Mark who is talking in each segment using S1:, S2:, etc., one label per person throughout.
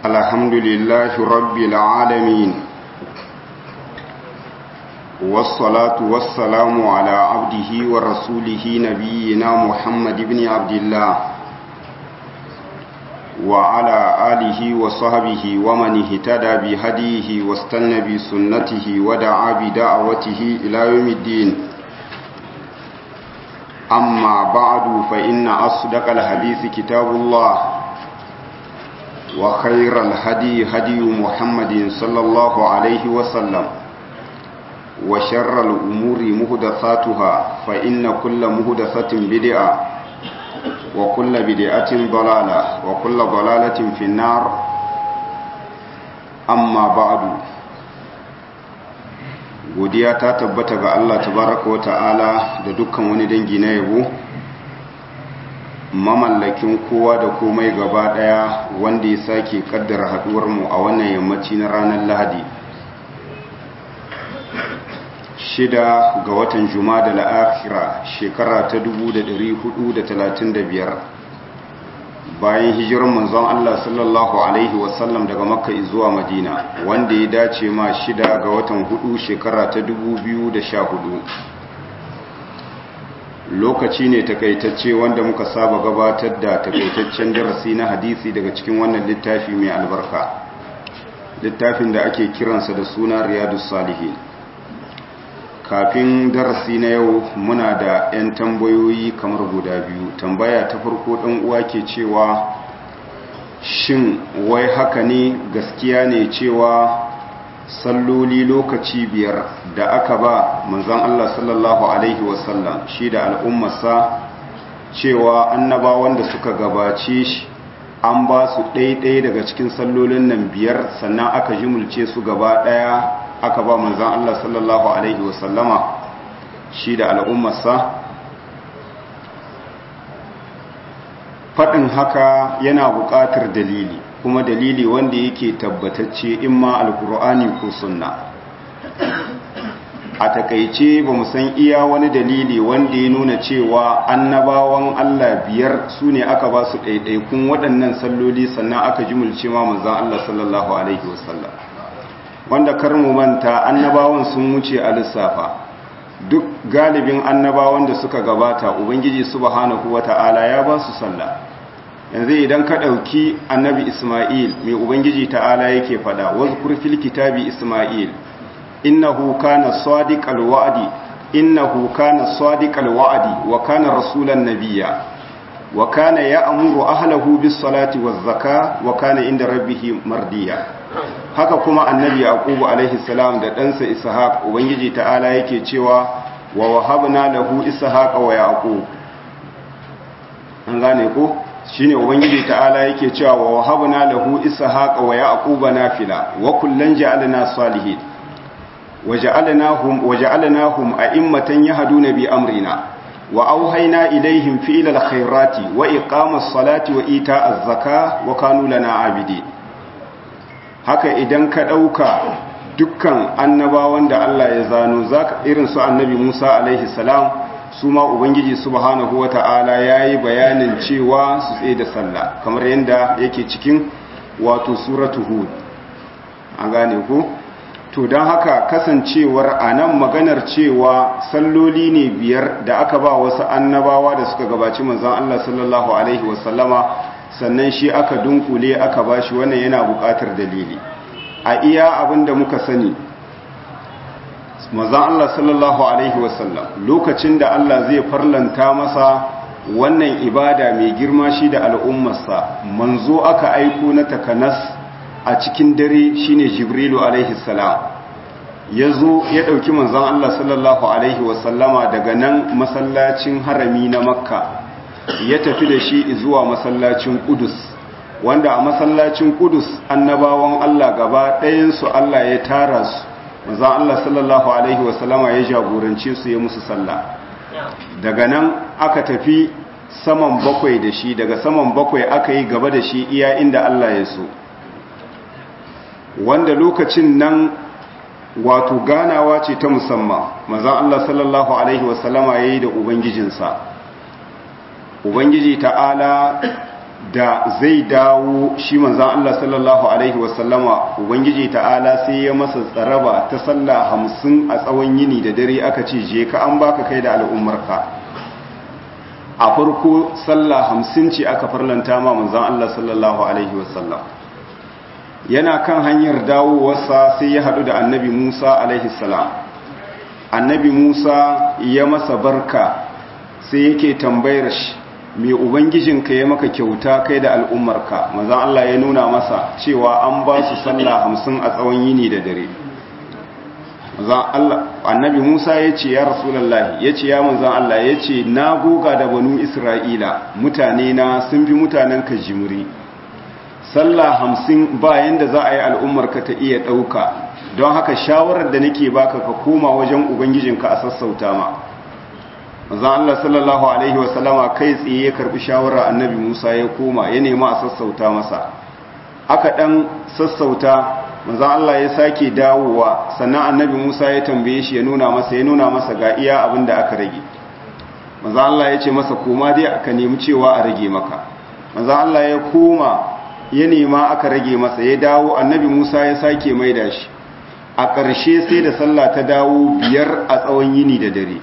S1: الحمد لله رب العالمين والصلاة والسلام على عبده ورسوله نبينا محمد بن عبد الله وعلى آله وصحبه ومن اهتدى بهديه واستنى بسنته ودعا بدعوته إلى يوم الدين أما بعد فإن أصدق الحديث كتاب الله وخير الهدي هدي محمد صلى الله عليه وسلم وشر الأمور مهدثاتها فإن كل مهدثة بدعة وكل بدعة ضلالة وكل ضلالة في النار أما بعد godiya ta tabbata ga Allah tabaraka wa ta'ala da dukkan wani dangi na yabo mamallakin kowa da komai gaba daya wanda ya sake kaddara haduwar mu a wannan yammaci na ranar Lahadi shida ga watan Jumada al-Akhira shekara ta 1435 bayan hijirar manzon Allah sallallahu alaihi wasallam daga Makka zuwa Madina wanda ya dace ma shida ga watan hudu shekara ta 2014 lokaci ne takaitacce wanda muka saba gabatar da takaitaccen darasi na hadisi daga cikin wannan littafi mai albarka littafin da ake kiransa da suna Riyadus Salihin kafin darasi na yau muna da 'yan tambayoyi kamar guda biyu tambaya ta farko ɗan uwa ke cewa shin wai haka ne gaskiya ne cewa salloli lokaci biyar da aka ba manzan Allah sallallahu Alaihi wasallam shi da al'ummarsa cewa annabawan da suka gabace shi an ba su ɗaiɗai daga cikin sallolin nan biyar sannan aka jimulce su gaba ɗaya aka ba manzan Allah sallallahu Alaihi wasallama shi da al'ummarsa faɗin haka yana buƙatar dalili kuma dalili wanda yake tabbatacce in ma alkur'ani ko sunna a takaice ba mu san iya wani dalili wanda ya nuna cewa annabawan Allah biyar su ne aka ba su ɗaiɗaikun waɗannan salloli sannan aka jimulce ma manzan Allah sallallahu Alaihi wasallam wanda kar mu manta annabawan sun wuce a lissafa duk galibin annabawan da suka gabata ubangiji subhanahu wata'ala ya ba su sallah yanzu idan ka ɗauki annabi isma'il mai ubangiji ta'ala yake fada wazkur fil kitabi isma'il innahu kana sadiqal wa'di innahu kana sadiqal wa'di wa kana rasulan nabiyya wa kana ya'muru ahlahu bis salati waz zakah wa kana inda rabbih mardiya haka kuma annabi yaqubu alaihi salam da ɗansa ishaq ubangiji ta'ala yake cewa wa wahabna lahu ishaqa wa yaqub an gane ko shine ubangiji ta'ala yake cewa wa wahabna lahu ishaqa wa yaquba nafila wa kullan ja'alna salihin waja'alnahum waja'alnahum a'immatan yahduna bi amrina wa auhayna ilaihim fi'lal khairati wa iqamas salati wa ita'az zakah wa kanu lana abidin haka idan ka ɗauka dukkan annabawan da Allah ya zano zaka irin su annabi Musa alaihi salam su ma ubangiji subhanahu wata'ala yayi bayanin cewa su tsaye da sallah kamar yadda yake cikin wato suratu hud an gane ku to don haka kasancewar anan maganar cewa salloli ne biyar da aka ba wasu annabawa da suka gabaci manzon Allah sallallahu alaihi wasallama sannan shi aka dunkule aka bashi wannan yana buƙatar dalili a iya abin da muka sani mazan Allah sallallahu Alaihi wasallam lokacin da Allah zai farlanta masa wannan ibada mai girma shi da al'ummarsa manzo aka aiko na takanas a cikin dare shine jibrilu alaihi salam ya zo ya ɗauki manzan Allah sallallahu Alaihi wasallama daga nan masallacin harami na makka ya tafi da shi zuwa masallacin Kudus wanda a masallacin Kudus annabawan Allah gaba ɗayansu Allah ya tara su manzon Allah sallallahu alaihi wasallama ya jagorance su ya musu sallah daga nan aka tafi saman bakwai da shi daga saman bakwai aka yi gaba da shi iya inda Allah ya so wanda lokacin nan wato ganawa ce ta musamman manzon Allah sallallahu alaihi wasallama yayi da ubangijinsa ubangiji ta'ala da zai dawo shi manzan Allah sallallahu Alaihi wasallama Ubangiji ta'ala sai ya masa tsaraba ta sallah hamsin a tsawon yini da dare aka ce je ka an baka kai da al'ummarka a farko sallah hamsin ce aka farlanta ma manzan Allah sallallahu Alaihi wasallam yana kan hanyar dawowarsa sai ya haɗu da annabi Musa alaihi salam annabi Musa ya masa barka sai yake tambayar shi mai ubangijinka ya maka kyauta kai da al'ummarka manzan Allah ya nuna masa cewa an ba su sallah hamsin a tsawon yini da dare annabi Musa ya ce ya rasulallah ya ce ya manzan Allah ya ce na goga da banu Isra'ila mutane na sun fi mutanen ka jimuri sallah hamsin bayan da za a yi al'ummarka ta iya ɗauka don haka shawarar da nake baka ka koma wajen ubangijinka a sassauta ma manzon Allah sallallahu alaihi wasallama kai tsaye ya karbi shawara annabi Musa ya koma ya nema a sassauta masa aka dan sassauta manzon Allah ya sake dawowa sannan annabi Musa ya tambaye shi ya nuna masa ya nuna masa ga iya abin da aka rage manzon Allah ya ce masa koma dai aka nemi cewa a rage maka manzon Allah ya koma ya nema aka rage masa ya dawo annabi Musa ya sake maida shi a ƙarshe sai da sallah ta dawo biyar a tsawon yini da dare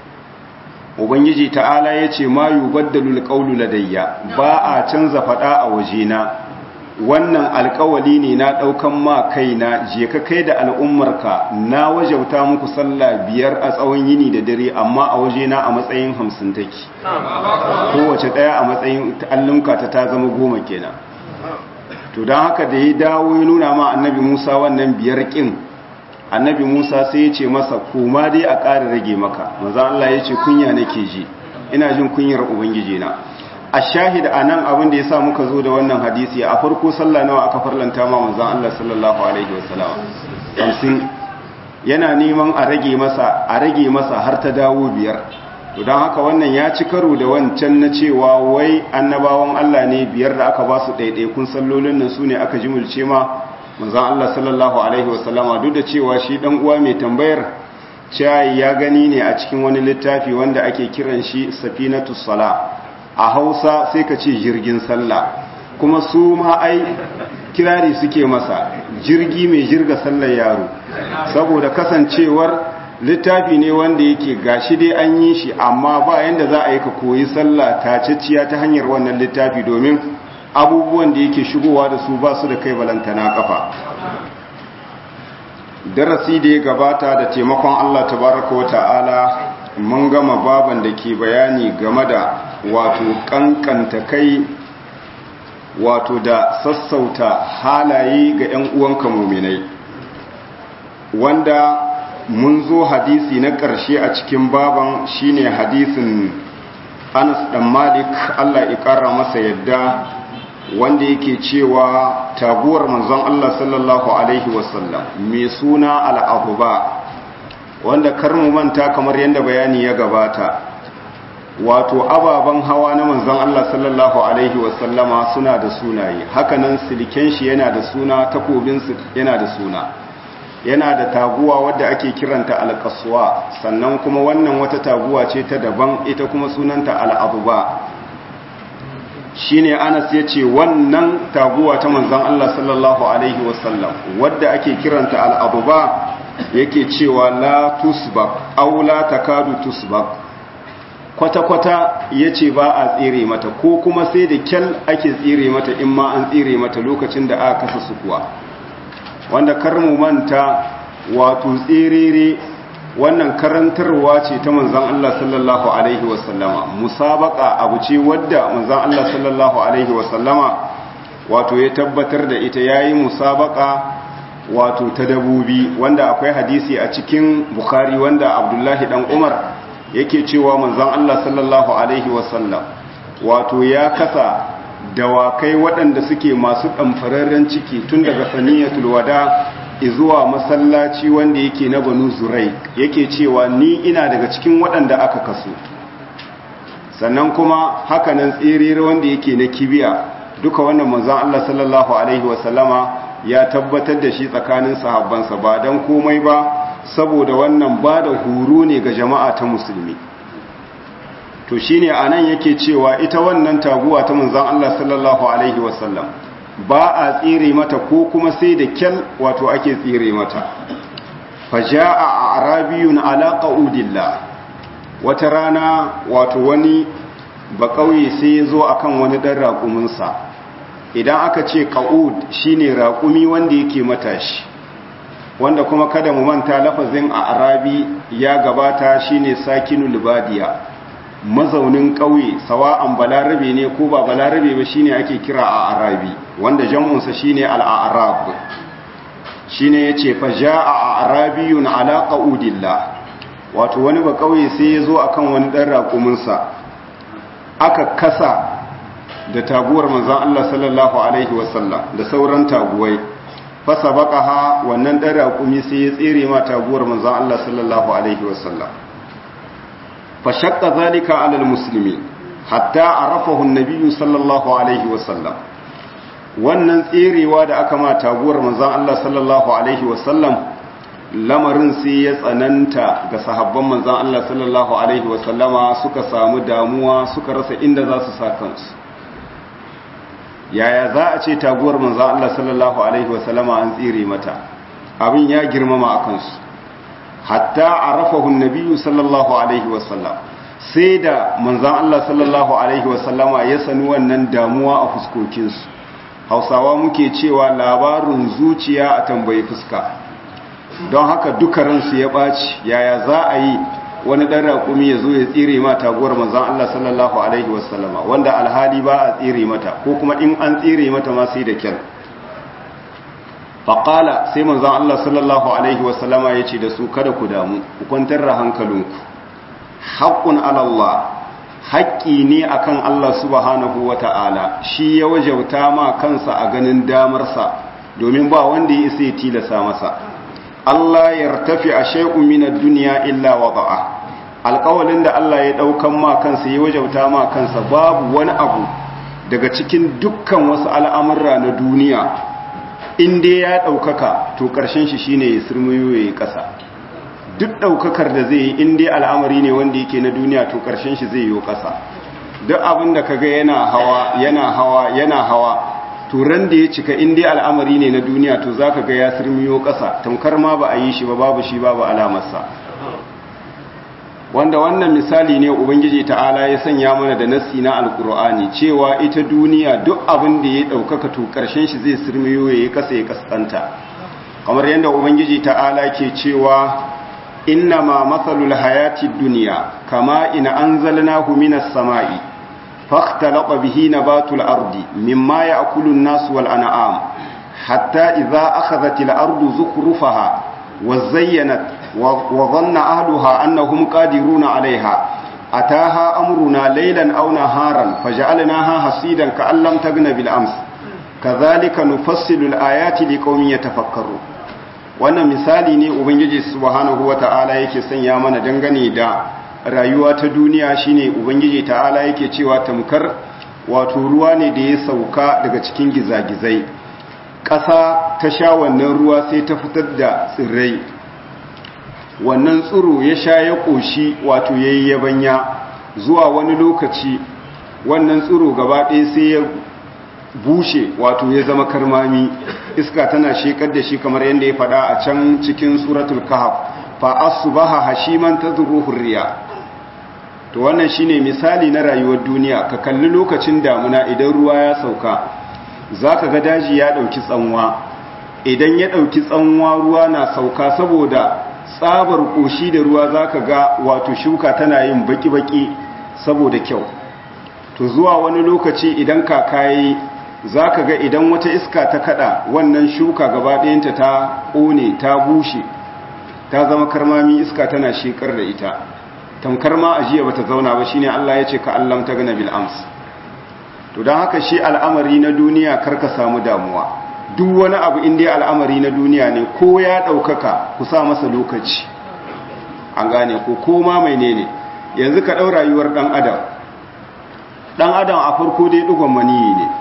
S1: ubangiji ta'ala ya ce ma yi baddalul ƙaunu ladayya ba a canza faɗa a wajena wannan alƙawali ne na ɗaukan ma kaina je ka kai da al'ummarka na wajauta muku sallah biyar a tsawon yini da dare amma a wajena a matsayin hamsin take kowace ɗaya a matsayin allunka ta ta zama goma kenan to don haka da ya dawo ya nuna ma annabi musa wannan biyar ƙin annabi musa sai ya ce masa koma dai a ƙara rage maka maza Allah ya ce kunya nake ji ina jin kunyar ubangiji na a shahid a nan abin da ya sa muka zo da wannan hadisi a farko sallah nawa aka farlanta ma manzan Allah sallallahu alaihi wasallam hamsin yana neman a rage masa a rage masa har ta dawo biyar to don haka wannan ya ci karo da wancan na cewa wai annabawan Allah ne biyar da aka ba su ɗaiɗaikun sallolin nan su ne aka jimulce ma manzan Allah sallallahu Alaihi wasallama duk da cewa shi ɗan uwa mai tambayar cewa ya gani ne a cikin wani littafi wanda ake kiran shi safinatu sala a hausa sai ka ce jirgin sallah kuma su ma ai kirari suke masa jirgi mai jirga sallar yaro saboda kasancewar littafi ne wanda yake gashi dai an yi shi amma ba yanda za a yi ka koyi sallah taciciya ta hanyar wannan littafi domin abubuwan da yake shigowa da su ba su da kai balantana kafa darasi da ya gabata da taimakon Allah tabaraka wa ta'ala mun gama baban da ke bayani game da wato kankanta kai wato da sassauta halaye ga 'yan uwanka muminai wanda mun zo hadisi na ƙarshe a cikin baban shine hadisin Anas dan Malik Allah ya ƙara masa yadda wanda yake cewa taguwar manzon Allah sallallahu alaihi wasallam mai suna al'abuba wanda karmu manta kamar yadda bayani ya gabata wato ababen hawa na manzon Allah sallallahu alaihi wasallama suna da sunaye hakanan silken shi yana da suna takobinsu yana da suna yana da taguwa wadda ake kiranta alkaswa sannan kuma wannan wata taguwa ce ta daban ita kuma sunanta al'abuba shine Anas ya ce wannan taguwa ta manzon Allah sallallahu alaihi wasallam wadda ake kiranta al'abuba yake cewa la tusbak aw la takadu tusbak kwata-kwata ya ce ba a tsere mata ko kuma sai da kyal ake tsere mata in ma an tsere mata lokacin da aka kasa su kuwa wanda karmu manta wato tserere wannan karantarwa ce ta manzan Allah sallallahu Alaihi wasallama musabaka abu ce wadda manzan Allah sallallahu Alaihi wasallama wato ya tabbatar da ita ya yi musabaka wato ta dabobi wanda akwai hadisi a cikin bukari wanda abdullahi dan umar yake cewa manzan Allah sallallahu Alaihi wasallam wato ya kasa dawakai waɗanda suke masu ɗamfararren ciki tun daga saniyatul wada zuwa masallaci wanda yake na banu zurai yake cewa ni ina daga cikin waɗanda aka kaso sannan kuma hakanan tsirere wanda yake na kibiya duka wannan manzan Allah sallallahu Alaihi wasallama ya tabbatar da shi tsakanin sahabbansa ba don komai ba saboda wannan ba da horo ne ga jama'a ta musulmi to shine anan yake cewa ita wannan taguwa ta manzon Allah sallallahu alaihi wasallam ba a tsire mata ko kuma sai da kyal wato ake tsire mata faja'a arabiyun ala qaudillah wata rana wato wani ba kauye sai ya zo akan wani dan raƙuminsa idan aka ce qaud shine raƙumi wanda yake matashi wanda kuma kada mu manta lafazin a arabi ya gabata shine sakinul badiya mazaunin ƙauye sawa'an balarabe ne ko ba balarabe ba shine ake kira a arabi wanda jam'unsa shine al-arab shine yace fa jaa arabiyun ala qaudillah wato wani ba ƙauye sai ya zo akan wani dan raƙumin sa aka kasa da taguwar manzon Allah sallallahu alaihi wasallam da sauran taguwai fasa baqaha wannan dan raƙumi sai ya tsere ma taguwar manzon Allah sallallahu alaihi wasallam فشق ذلك على المسلمين حتى عرفه النبي صلى الله عليه وسلم wannan tserewa da aka ma taguwar manzon Allah sallallahu alaihi wasallam lamarin sai ya tsananta ga sahabban manzon Allah sallallahu alaihi wasallama suka samu damuwa suka rasa inda za su sa kansu yaya za a ce taguwar manzon Allah sallallahu alaihi wasallama an tsere mata abin ya girmama a kansu hatta arafahu nabiyyu sallallahu alaihi wasallam sai da manzon Allah sallallahu alaihi wasallama ya sani wannan damuwa a fuskokinsu hausawa muke cewa labarin zuciya a tambayi fuska don haka duka ransu ya ɓaci yaya za a yi wani ɗan raƙumi ya zo ya tsire ma taguwar manzon Allah sallallahu alaihi wasallama wanda alhali ba a tsire mata ko kuma in an tsire mata ma sai da kyar faƙala sai manzan Allah sallallahu Alaihi wasallama ya ce da su kada ku damu ku kwantar da hankalinku haƙƙun alallah haƙƙi ne akan Allah subhanahu wa ta'ala shi ya wajauta ma kansa a ganin damarsa domin ba wanda ya isa ya tilasa masa Allah ya tafi a shai'un minar duniya illa wada'a alƙawalin da Allah ya ɗaukan ma kansa ya wajauta ma kansa babu wani abu daga cikin dukkan wasu al'amurra na duniya in dai ya ɗaukaka to ƙarshen shi shine ya sirmiyo ya yi ƙasa duk ɗaukakar da zai yi in dai al'amari ne wanda yake na duniya to ƙarshen shi zai yi ƙasa duk abin da kaga yana hawa yana hawa yana hawa to ran da ya cika in dai al'amari ne na duniya to za ka ga ya sirmiyo ƙasa tamkar ma ba a yi shi ba babu shi babu alamarsa wanda wannan misali ne ubangiji ta'ala ya sanya mana da nassi na alkur'ani cewa ita duniya duk abin da ya ɗaukaka to ƙarshen shi zai sirmiyo ya yi ƙasa ya ƙasƙanta kamar yadda ubangiji ta'ala ke cewa inna ma matsalul hayati duniya kama ina an zalnahu minas sama'i fakhtalaqa bihi nabatul ardi mimma ya'kulu an-nas wal an'am hatta idza akhadhat al-ardu zukhrufaha wa zayyanat وظن أهلها أنهم قادرون عليها أتاها أمرنا ليلا أو نهارا فجعلناها حصيدا كأن لم تغن بالأمس كذلك نفصل الآيات لقوم يتفكرون wannan misali ne ubangiji subhanahu wata'ala yake sanya mana dangane da rayuwa ta duniya shine ubangiji ta'ala yake cewa tamkar wato ruwa ne da ya sauka daga cikin gizagizai ƙasa ta sha wannan ruwa sai ta fitar da tsirrai wannan tsiro ya sha ya ƙoshi wato ya yi yabanya zuwa wani lokaci wannan tsiro gaba ɗaya sai ya bushe wato ya zama karmami iska tana shekar da shi kamar yadda ya faɗa a can cikin suratul kahf fa asbaha hashiman tadruhu riya to wannan shine misali na rayuwar duniya ka kalli lokacin damuna idan ruwa ya sauka zaka ga daji ya dauki tsanwa idan ya dauki tsanwa ruwa na sauka saboda tsabar koshi da ruwa zaka ga wato shuka tana yin baki-baki saboda kyau to zuwa wani lokaci idan kakayi zaka ga idan wata iska ta kada wannan shuka gaba ɗayanta ta ƙone ta bushe ta zama karmami iska tana shekar da ita tamkar ma ajiya bata zauna ba shine Allah ya ce ka allam ta gana bil ams to don haka shi al'amari na duniya karka samu damuwa duk wani abu inda al'amari na duniya ne ko ya ɗaukaka ku sa masa lokaci an gane ko koma mai ne ne yanzu ka ɗau rayuwar ɗan adam ɗan adam a farko dai ɗugon maniyi ne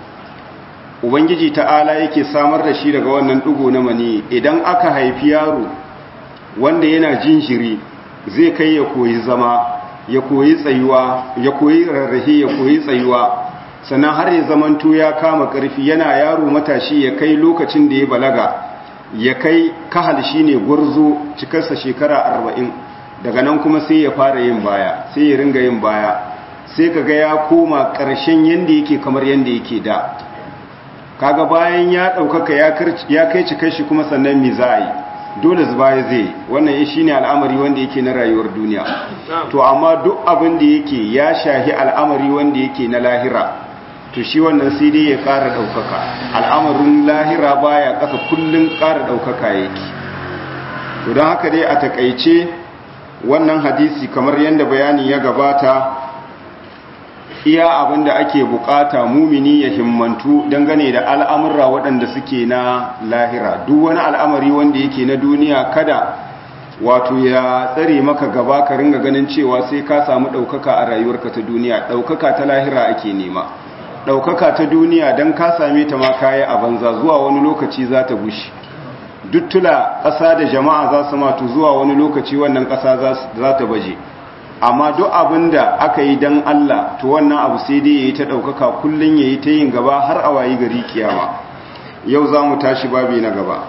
S1: ubangiji ta'ala yake samar da shi daga wannan ɗugo na maniyi idan aka haifi yaro wanda yana jinjiri zai kai ya koyi zama ya koyi tsayuwa ya koyi rarrahe ya koyi tsayuwa sannan har ya zamanto ya kama ƙarfi yana yaro matashi ya kai lokacin da ya balaga ya kai kahal shine gwarzo cikarsa shekara arba'in daga nan kuma sai ya fara yin baya sai ya ringa yin baya sai kaga ya koma ƙarshen yanda yake kamar yanda yake da kaga bayan ya ɗaukaka ya kai cikar shi kuma sannan mi za a yi dole zuba ya zai wannan shi ne al'amari wanda yake na rayuwar duniya to amma duk abin da yake ya shahi al'amari wanda yake na lahira to shi wannan sai dai ya ƙara ɗaukaka al'amarin lahira baya ƙasa kullum ƙara ɗaukaka yake to don haka dai a taƙaice wannan hadisi kamar yadda bayani ya gabata iya abin da ake bukata mumini ya himmantu dangane da al'amurra waɗanda suke na lahira duk wani al'amari wanda yake na duniya kada wato ya tsare maka gaba ka ringa ganin cewa sai ka samu ɗaukaka a rayuwarka ta duniya ɗaukaka ta lahira ake nema ɗaukaka ta duniya don ka same ta ma kaya a banza zuwa wani lokaci za ta bushe duttula ƙasa da jama'a za su matu zuwa wani lokaci wannan ƙasa za ta baje amma duk abin da aka yi don Allah to wannan abu sai dai ya yi ta ɗaukaka kullum ya yi ta yin gaba har a wayi gari kiyama yau za mu tashi babi na gaba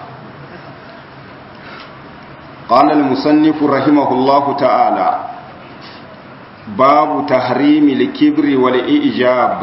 S1: قال المصنف رحمه الله تعالى باب تحريم الكبر والإعجاب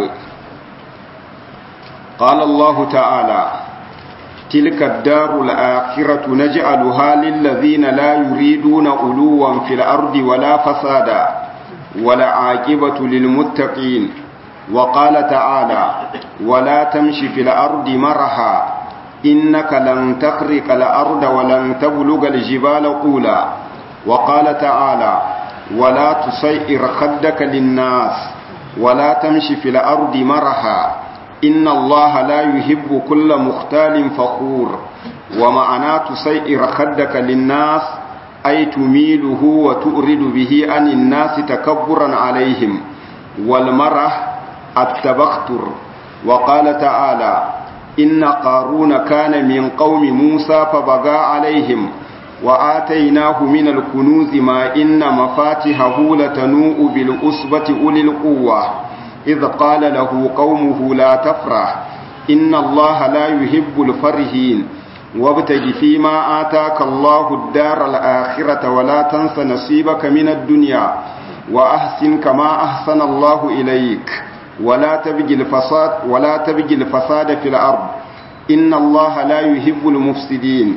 S1: قال الله تعالى تلك الدار الآخرة نجعلها للذين لا يريدون علوا في الأرض ولا فسادا ولا عاقبة للمتقين وقال تعالى ولا تمشي في الأرض مرحا إنك لن تخرق الأرض ولن تبلغ الجبال قولا وقال تعالى ولا تسير خدك للناس ولا تمشي في الأرض مرحا إن الله لا يحب كل مختال فخور ومعنى تسير خدك للناس أي تميله وتؤرد به عن الناس تكبرا عليهم والمرح التبختر وقال تعالى إن قارون كان من قوم موسى فبغى عليهم وآتيناه من الكنوز ما إن مفاتحه لتنوء بالأسبة أولي القوة إذ قال له قومه لا تفرح إن الله لا يحب الفرحين وابتغ فيما آتاك الله الدار الآخرة ولا تنس نصيبك من الدنيا وأحسن كما أحسن الله إليك ولا تبغي الفساد ولا تبغي الفساد في الأرض إن الله لا يحب المفسدين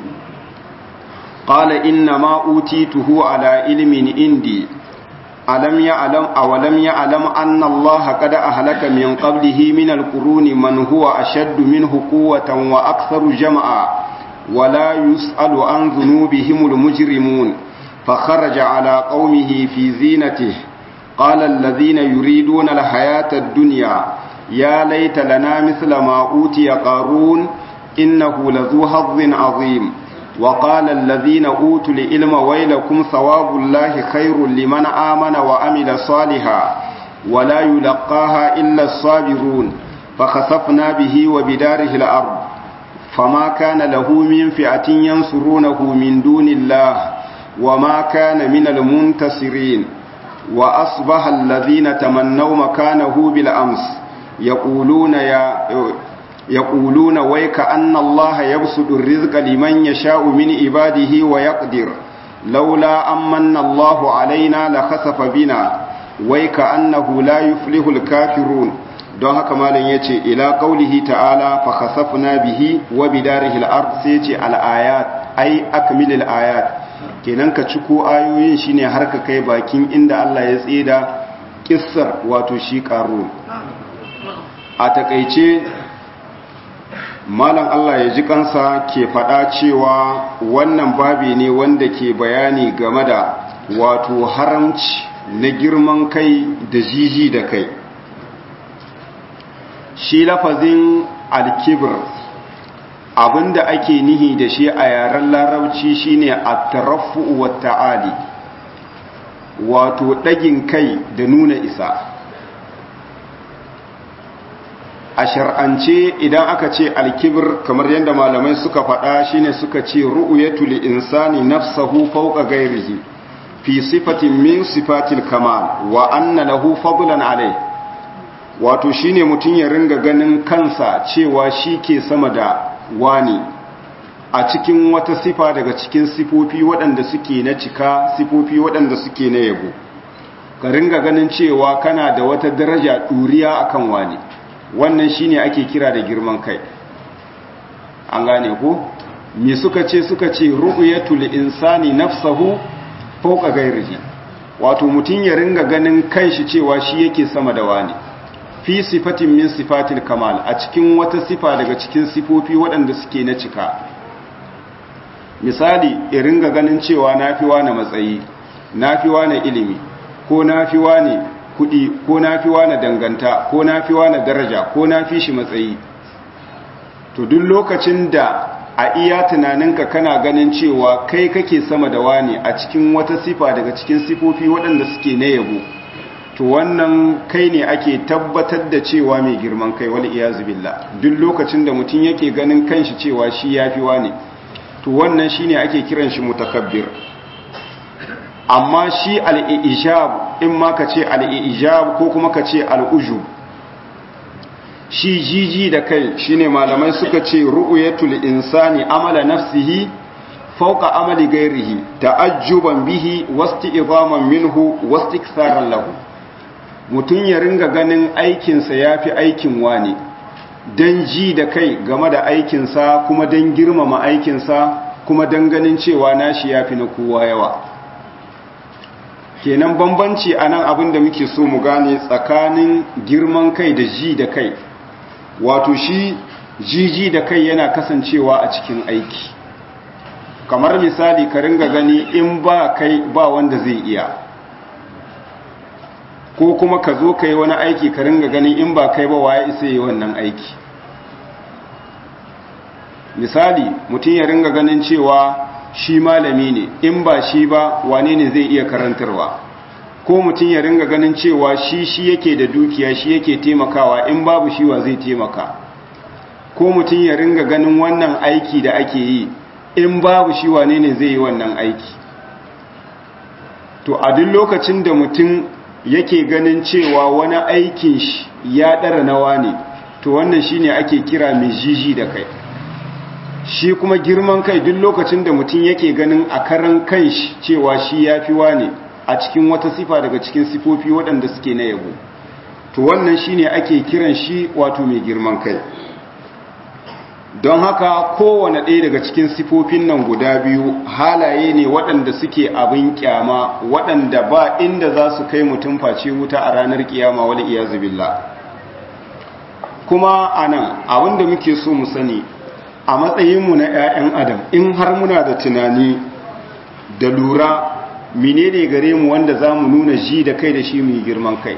S1: قال إنما أوتيته على علم عندي ألم يعلم أولم يعلم أن الله قد أهلك من قبله من القرون من هو أشد منه قوة وأكثر جمعا ولا يسأل عن ذنوبهم المجرمون فخرج على قومه في زينته قال الذين يريدون الحياة الدنيا يا ليت لنا مثل ما أوتي قارون إنه لذو حظ عظيم وقال الذين أوتوا العلم ويلكم ثواب الله خير لمن آمن وعمل صالحا ولا يلقاها إلا الصابرون فخسفنا به وبداره الأرض فما كان له من فئة ينصرونه من دون الله وما كان من المنتصرين وأصبح الذين تمنوا مكانه بالأمس يقولون يا يقولون ويك أن الله يبسط الرزق لمن يشاء من عباده ويقدر لولا أمن الله علينا لخسف بنا ويك أنه لا يفلح الكافرون don haka malam ya ce ila ƙaulihi ta'ala fa khasafna bihi wa bidarihi al-ard sai ce al-ayat ai akmilil ayat kenan ka ciko ayoyin shine har ka kai bakin inda Allah ya tsida kissar wato shi qarun a takeice malam Allah ya ji kansa ke faɗa cewa wannan babi ne wanda ke bayani game da wato haramci na girman kai da jiji da kai shi lafazin alkibir abinda ake nihi da shi a yaren larabci shine at-taraffu wa ta'ali wato ɗagin kai da nuna isa a shar'ance idan aka ce alkibir kamar yadda malamai suka faɗa shine suka ce ru'yatu li insani nafsahu fawqa ghairihi fi sifatin min sifatil kamal wa anna lahu fadlan alai wato shine mutum ya ringa ganin kansa cewa shi ke sama da wani a cikin wata sifa daga cikin sifofi waɗanda suke na cika sifofi waɗanda suke na yabo ka ringa ganin cewa kana da wata daraja ɗuriya akan wani wannan shine ake kira da girman kai an gane ko me suka ce suka ce ru'yatul insani nafsahu fawqa ghairihi wato mutun ya ringa ganin kanshi cewa shi yake sama da wani fi sifatin min sifatil kamal a cikin wata sifa daga cikin sifofi waɗanda suke na cika misali ya ringa ganin cewa nafi wani matsayi nafi wani ilimi ko nafi wani kudi ko nafi wani danganta ko nafi wani daraja ko nafi shi matsayi to duk lokacin da a iya tunaninka kana ganin cewa kai kake sama da wani a cikin wata sifa daga cikin sifofi waɗanda suke na yabo to wannan kai ne ake tabbatar da cewa mai girman kai wal iyazu billah duk lokacin da mutum yake ganin kanshi cewa shi yafi wani to wannan shine ake kiran shi mutakabbir amma shi al-ijab in ma ka ce al-ijab ko kuma ka ce al-ujub shi jiji da kai shine malamai suka ce ru'yatul insani amala nafsihi fawqa amali ghairihi ta'ajjuban bihi wasti'zaman minhu wastiktharan lahu mutun ya ringa ganin aikin sa yafi aikin wani dan ji da kai game da aikin sa kuma dan girmama aikin sa kuma dan ganin cewa nashi yafi na kowa yawa kenan bambanci anan abin da muke so mu gane tsakanin girman kai da ji da kai wato shi jiji da kai yana kasancewa a cikin aiki kamar misali ka ringa gani in ba kai ba wanda zai iya ko kuma ka zo ka yi wani aiki ka ringa gani in ba kai ba waye isa yi wannan aiki misali mutum ya ringa ganin cewa shi malami ne in ba shi ba wane ne zai iya karantarwa ko mutum ya ringa ganin cewa shi shi yake da dukiya shi yake taimakawa in babu shi wa zai taimaka ko mutum ya ringa ganin wannan aiki da ake yi in babu shi wane ne zai yi wannan aiki to a duk lokacin da mutum yake ganin cewa wani aikin shi ya ɗara nawa ne to wannan shine ake kira mai jiji da kai shi kuma girman kai duk lokacin da mutum yake ganin a karan kan shi cewa shi ya fi wane a cikin wata sifa daga cikin sifofi waɗanda suke na yabo to wannan shine ake kiran shi wato mai girman kai don haka kowane ɗaya daga cikin sifofin nan guda biyu halaye ne waɗanda suke abin kyama waɗanda ba inda za su kai mutum face wuta a ranar kiyama wal iyazu billah kuma anan abin da muke so mu sani a matsayinmu na 'ya'yan adam in har muna da tunani da lura menene gare mu wanda za mu nuna ji da kai da shi mu girman kai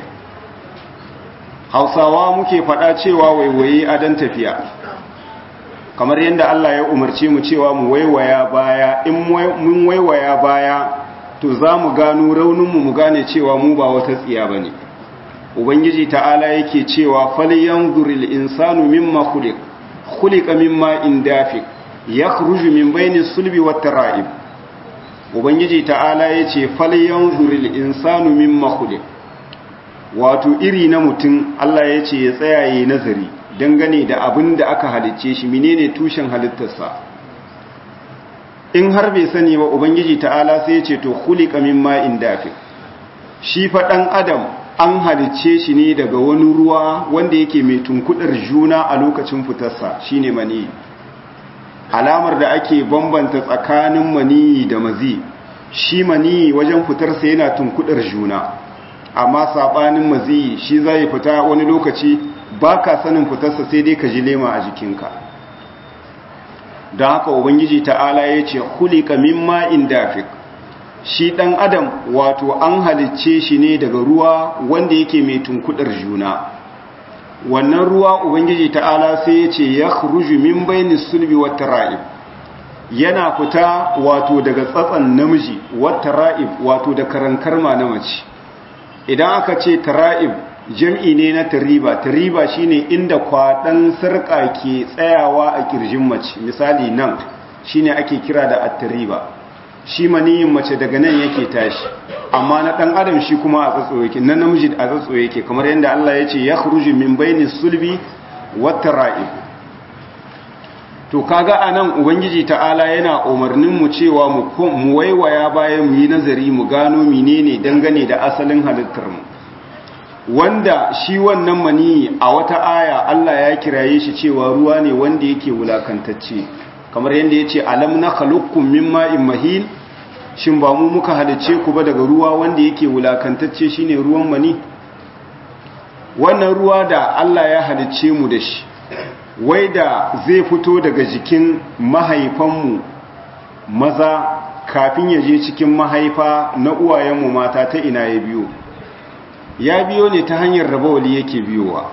S1: hausawa muke faɗa cewa waiwaye adon tafiya kamar yadda Allah ya umarce mu cewa mu waiwaya baya in mun waiwaya baya to za mu gano rauninmu mu gane cewa mu ba wata tsiya ba ne ubangiji ta'ala yake cewa falyanzuril insanu mimma khuliq khuliqa mimma indafiq yakhruju min bayni sulbi wat tara'ib ubangiji ta'ala yace falyanzuril insanu mimma khuliq wato iri na mutum Allah yace ya tsaya yayin nazari dangane da abin da aka halicce shi menene tushen halittarsa in har bai sani ba ubangiji ta'ala sai yace to khuliqa mimma indafiq shi fa dan adam an halicce shi ne daga wani ruwa wanda yake mai tunkudar juna a lokacin fitarsa shine mani alamar da ake bambanta tsakanin mani da mazi shi mani wajen fitarsa yana tunkudar juna amma sabanin mazi shi zai fita wani lokaci baka sanin fitarsa sai dai ka ji lema a jikinka don haka ubangiji ta'ala ya ce hulika mimma indafik shi ɗan adam wato an halicce shi ne daga ruwa wanda yake mai tunkudar juna wannan ruwa ubangiji ta'ala sai ya ce ya ruju min baini sulbi wata ra'ib yana fita wato daga tsatsan namiji wata ra'ib wato da karankarma na mace idan aka ce tara'ib jam'i ne na tariba tariba shine inda kwaɗan sarƙa ke tsayawa a ƙirjin mace misali nan shine ake kira da attariba shi maniyin mace daga nan yake tashi amma na dan adam shi kuma a tsatso yake na namiji a tsatso yake kamar yadda Allah ya ce ya khruju min baini sulbi wat tara'ib to kaga anan ubangiji ta'ala yana umarnin mu cewa mu mu waiwaya bayan mu yi nazari mu gano menene dangane da asalin halittar mu wanda shi wannan mani a wata aya Allah ya kiraye shi cewa ruwa ne wanda yake wulakantacce kamar yadda ya ce alam na khalukkum min ma'in mahin shin ba mu muka halice ku ba daga ruwa wanda yake wulakantacce shine ruwan mani wannan ruwa da Allah ya halice mu da shi wai da zai fito daga jikin mahaifanmu maza kafin ya je cikin mahaifa na uwayenmu mata ta ina ya biyo ya biyo ne ta hanyar da bawali yake biyowa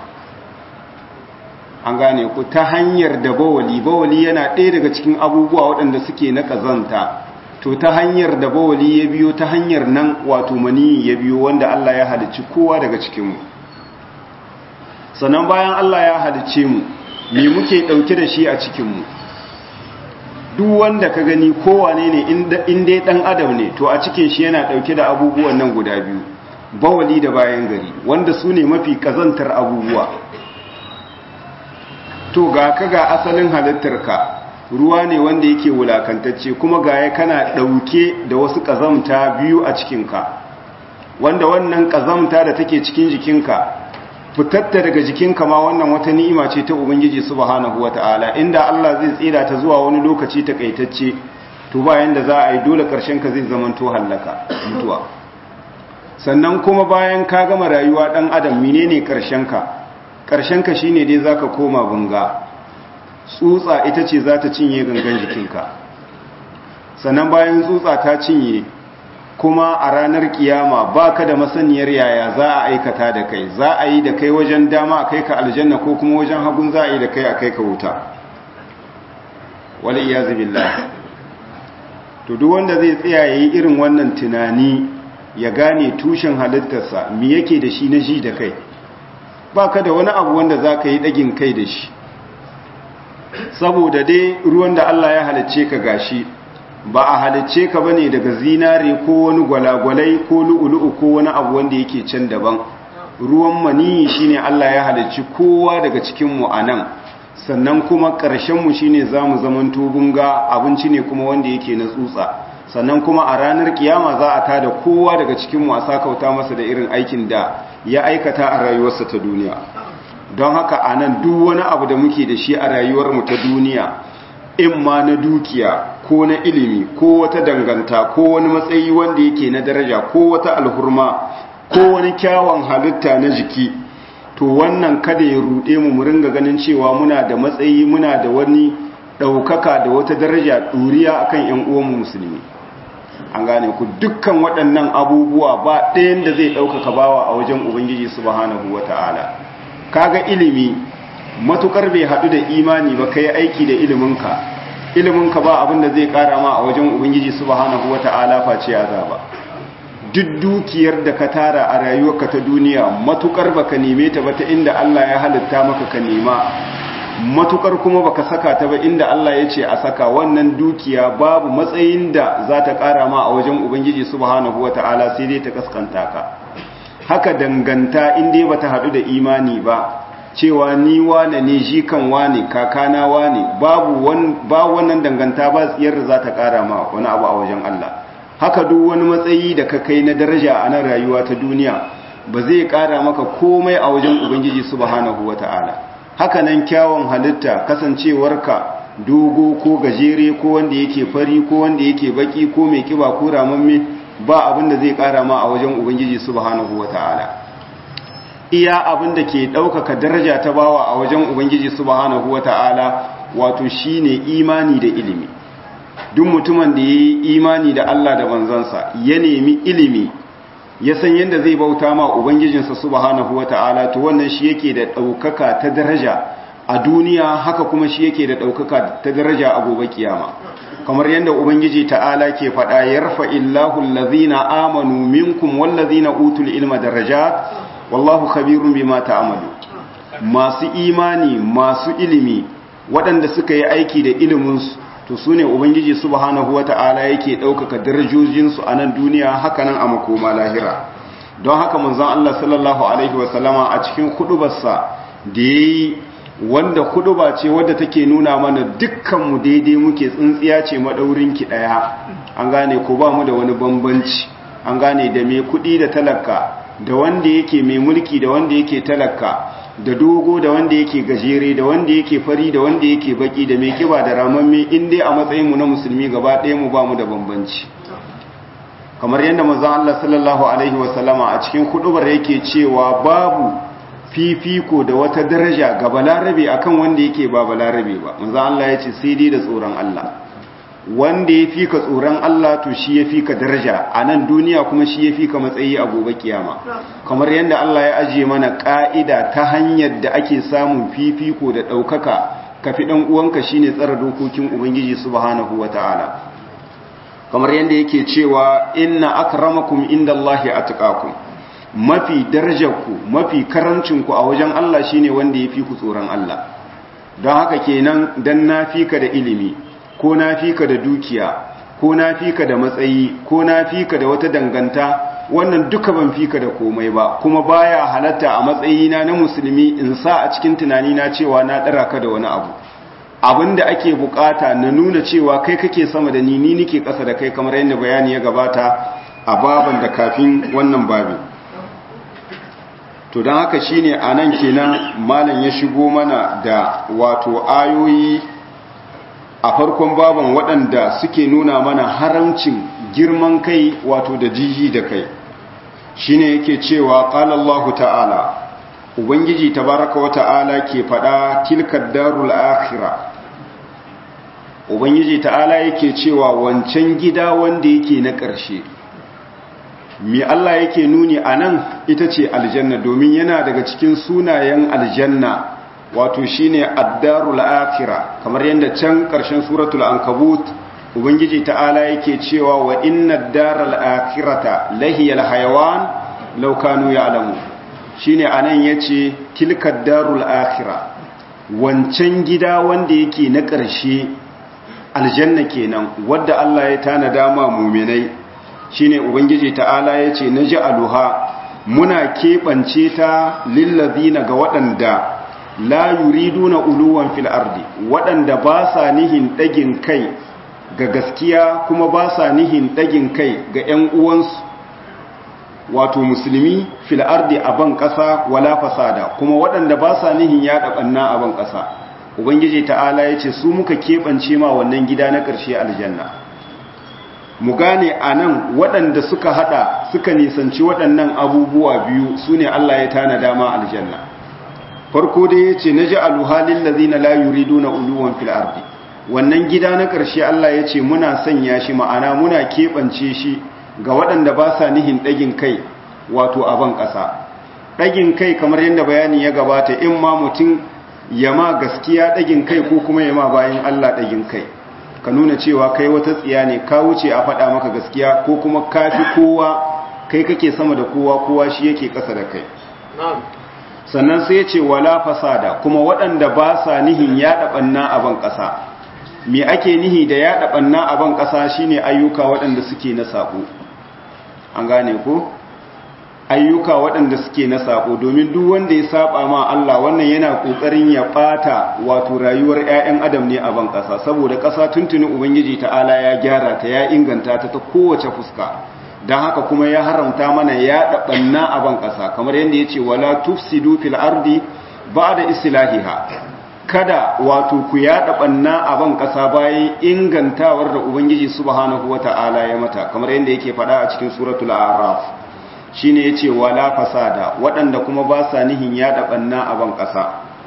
S1: an gane ku ta hanyar da bawali bawali yana ɗaya daga cikin abubuwa waɗanda suke na ƙazanta to ta hanyar da bawali ya biyo ta hanyar nan wato mani ya biyo wanda Allah ya halicci kowa daga cikinmu sannan bayan Allah ya halicce mu me muke ɗauke da shi a cikinmu duk wanda ka gani kowane ne in dai ɗan adam ne to a cikin shi yana ɗauke da abubuwan nan guda biyu bawali da bayan gari wanda su ne mafi ƙazantar abubuwa to ga ka ga asalin halittarka ruwa ne wanda yake wulakantacce kuma ga ya kana ɗauke da wasu ƙazamta biyu a cikinka wanda wannan ƙazamta da take cikin jikinka fitatta daga jikinka ma wannan wata ni'ima ce ta ubangiji subhanahu wata'ala inda Allah zai tsira ta zuwa wani lokaci takaitacce to bayan da za a yi dole ƙarshen ka zai zamanto hallaka mutuwa sannan kuma bayan ka gama rayuwa ɗan adam menene ƙarshenka ƙarshenka shine dai zaka koma bunga tsutsa ita ce za ta cinye gangan jikinka sannan bayan tsutsa ta cinye kuma a ranar kiyama ba ka da masaniyar yaya za a aikata da kai za a yi da kai wajen dama a kai ka aljanna ko kuma wajen hagun za a yi da kai a kai ka wuta wale iya zubillah to duk wanda zai tsaya ya yi irin wannan tunani ya gane tushen halittarsa mi yake da shi na ji da kai ba ka da wani abu wanda za ka yi ɗagin kai da shi saboda dai ruwan da Allah ya halicce ka gashi ba a halicce ka bane daga zinare ko wani gwalagwalai ko lu'ulu'u ko wani abu wanda yake can daban ruwan maniyi shine Allah ya halicci kowa daga cikin mu anan sannan kuma ƙarshen mu shine zamu zaman tubunga abinci ne kuma wanda yake na tsutsa sannan kuma a ranar kiyama za a tada kowa daga cikin mu a sakauta masa da irin aikin da ya aikata a rayuwarsa ta duniya don haka anan duk wani abu da muke da shi a rayuwar mu ta duniya in ma na dukiya ko na ilimi ko wata danganta ko wani matsayi wanda yake na daraja ko wata alhurma ko wani kyawun halitta na jiki to wannan kada ya ruɗe mu mu ringa ganin cewa muna da matsayi muna da wani ɗaukaka da wata daraja ɗuriya akan ‘yan uwanmu musulmi an gane ku dukkan waɗannan abubuwa ba ɗayan da zai ɗaukaka bawa a wajen ubangiji subhanahu wata'ala kaga ilimi matukar bai haɗu da imani ba kai aiki da iliminka iliminka ba abin da zai ƙara ma a wajen ubangiji subhanahu wata'ala face azaba duk dukiyar da ka tara a rayuwarka ta duniya matukar baka neme ta ba ta inda Allah ya halitta maka ka nema matukar kuma baka saka ta ba inda Allah ya ce a saka wannan dukiya babu matsayin da za ta ƙara ma a wajen ubangiji subhanahu wata'ala sai dai ta kaskanta ka haka danganta inda ba ta haɗu da imani ba cewa ni wane ne shi kan wane kakana wane babu ba wannan danganta ba tsiyar da za ta ƙara ma wani abu a wajen Allah haka duk wani matsayi da ka kai na daraja a nan rayuwa ta duniya ba zai ƙara maka komai a wajen ubangiji subhanahu wata'ala haka nan kyawun halitta kasancewarka dogo ko gajere ko wanda yake fari ko wanda yake baki ko mai kiba ko ramamme ba abin da zai ƙara ma a wajen ubangiji subhanahu wata'ala iya abin da ke ɗaukaka daraja ta bawa a wajen ubangiji subhanahu wata'ala wato shine imani da ilimi duk mutumin da ya yi imani da Allah da manzansa ya nemi ilimi ya san yadda zai bauta ma ubangijinsa subhanahu wata'ala to wannan shi yake da ɗaukaka ta daraja a duniya haka kuma shi yake da ɗaukaka ta daraja a gobe kiyama kamar yadda ubangiji ta'ala ke faɗa yarfa illahu allazina amanu minkum wallazina utul ilma darajat wallahu khabirun bima ta'malu masu imani masu ilimi waɗanda suka yi aiki da iliminsu to su ne ubangiji subhanahu wata'ala yake ɗaukaka darajojinsu a nan duniya hakanan a makoma lahira don haka manzon Allah sallallahu alaihi wasallama a cikin hudubarsa da yayi wanda huduba ce wadda take nuna mana dukkanmu daidai muke tsintsiya ce madaurin ki daya an gane ko ba mu da wani bambanci an gane da mai kudi da talaka da wanda yake mai mulki da wanda yake talaka da dogo da wanda yake gajere da wanda yake fari da wanda yake baki da mai kiba da ramamme in dai a matsayin mu na musulmi gaba ɗaya mu ba mu da bambanci kamar yadda manzon Allah sallallahu alaihi wasallama a cikin hudubar yake cewa babu fifiko da wata daraja ga balarabe akan wanda yake ba balarabe ba manzon Allah ya ce sai dai da tsoron Allah wanda ya fika tsoron Allah to shi ya fika daraja a nan duniya kuma shi ya fika matsayi a gobe kiyama kamar yadda Allah ya ajiye mana ka'ida ta hanyar da ake samun fifiko da ɗaukaka kafi ɗan uwanka shine tsara dokokin ubangiji subhanahu wataala kamar yadda yake cewa inna akramakum indallahi atqakum mafi darajarku mafi karancinku a wajen Allah shine wanda ya fi ku tsoron Allah don haka kenan dan na fika da ilimi ko na fika da dukiya ko na fika da matsayi ko na fika da wata danganta wannan duka ban fika da komai ba kuma baya halatta a matsayina na musulmi in sa a cikin tunani na cewa na dara ka da wani abu abinda ake bukata na nuna cewa kai kake sama da ni ni nike kasa da kai kamar yadda bayani ya gabata a baban da kafin wannan babin to don haka shine a nan kenan malam ya shigo mana da wato ayoyi a farkon baban waɗanda suke nuna mana haramcin girman kai wato da jiji da kai shine yake cewa qala Allah ta'ala ubangiji tabaraka wa ta'ala ke faɗa tilkad darul akhirah ubangiji ta'ala yake cewa wancan gida wanda yake na ƙarshe mi Allah yake nuni a nan ita ce aljanna domin yana daga cikin sunayen aljanna wato shine addarul akhira kamar yadda can ƙarshen suratul ankabut ubangiji ta'ala yake cewa wa inna daral akhirata lahiyal hayawan law kanu ya'lamu shine anan yace tilka darul akhira wancan gida wanda yake na ƙarshe aljanna kenan wadda Allah ya tanada ma mu'minai shine ubangiji ta'ala yace naj'aluha muna keɓance ta lillazina ga waɗanda la yuriduna uluwan fil ardi waɗanda ba sa nihin ɗagin kai ga gaskiya kuma ba sa nihin ɗagin kai ga ‘yan uwansu wato musulmi fil ardi a ban ƙasa wala fasada kuma waɗanda ba sa nihin yaɗa ɓanna a ban ƙasa ubangiji ta'ala ya ce su muka keɓance ma wannan gida na ƙarshe aljanna mu gane a nan waɗanda suka haɗa suka nisanci waɗannan abubuwa biyu su ne Allah ya tana dama aljanna farko dai ya ce na ji aluhalin lazina la yuridu na uluwan fil ardi wannan gida na ƙarshe Allah ya ce muna sanya shi ma'ana muna keɓance shi ga waɗanda ba sa nihin ɗagin kai wato a ban ƙasa ɗagin kai kamar yadda bayani ya gabata in ma mutum ya ma gaskiya ɗagin kai ko kuma ya ma bayan Allah ɗagin kai ka nuna cewa kai wata tsiya ne ka wuce a faɗa maka gaskiya ko kuma ka fi kowa kai kake sama da kowa kowa shi yake ƙasa da kai sannan sai ya ce wala fasada kuma waɗanda ba sa nihin yaɗa ɓanna a ban ƙasa me ake nihi da yaɗa ɓanna a ban ƙasa shine ayyuka waɗanda suke na saƙo an gane ko ayyuka waɗanda suke na saƙo domin duk wanda ya saba ma Allah wannan yana ƙoƙarin ya ɓata wato rayuwar 'ya'yan adam ne a ban ƙasa saboda ƙasa tuntuni ubangiji ta'ala ya gyara ta ya inganta ta ta kowace fuska don haka kuma ya haramta mana ya ɓanna a ban ƙasa kamar yadda ya ce wala tufsidu fil ardi ba da islahiha kada wato ku yaɗa ɓanna a ban ƙasa bayan ingantawar da ubangiji subhanahu wa ta'ala ya mata kamar yadda yake faɗa a cikin suratul araf shine yace wala fasada waɗanda kuma ba sa nihin yaɗa ɓanna a ban ƙasa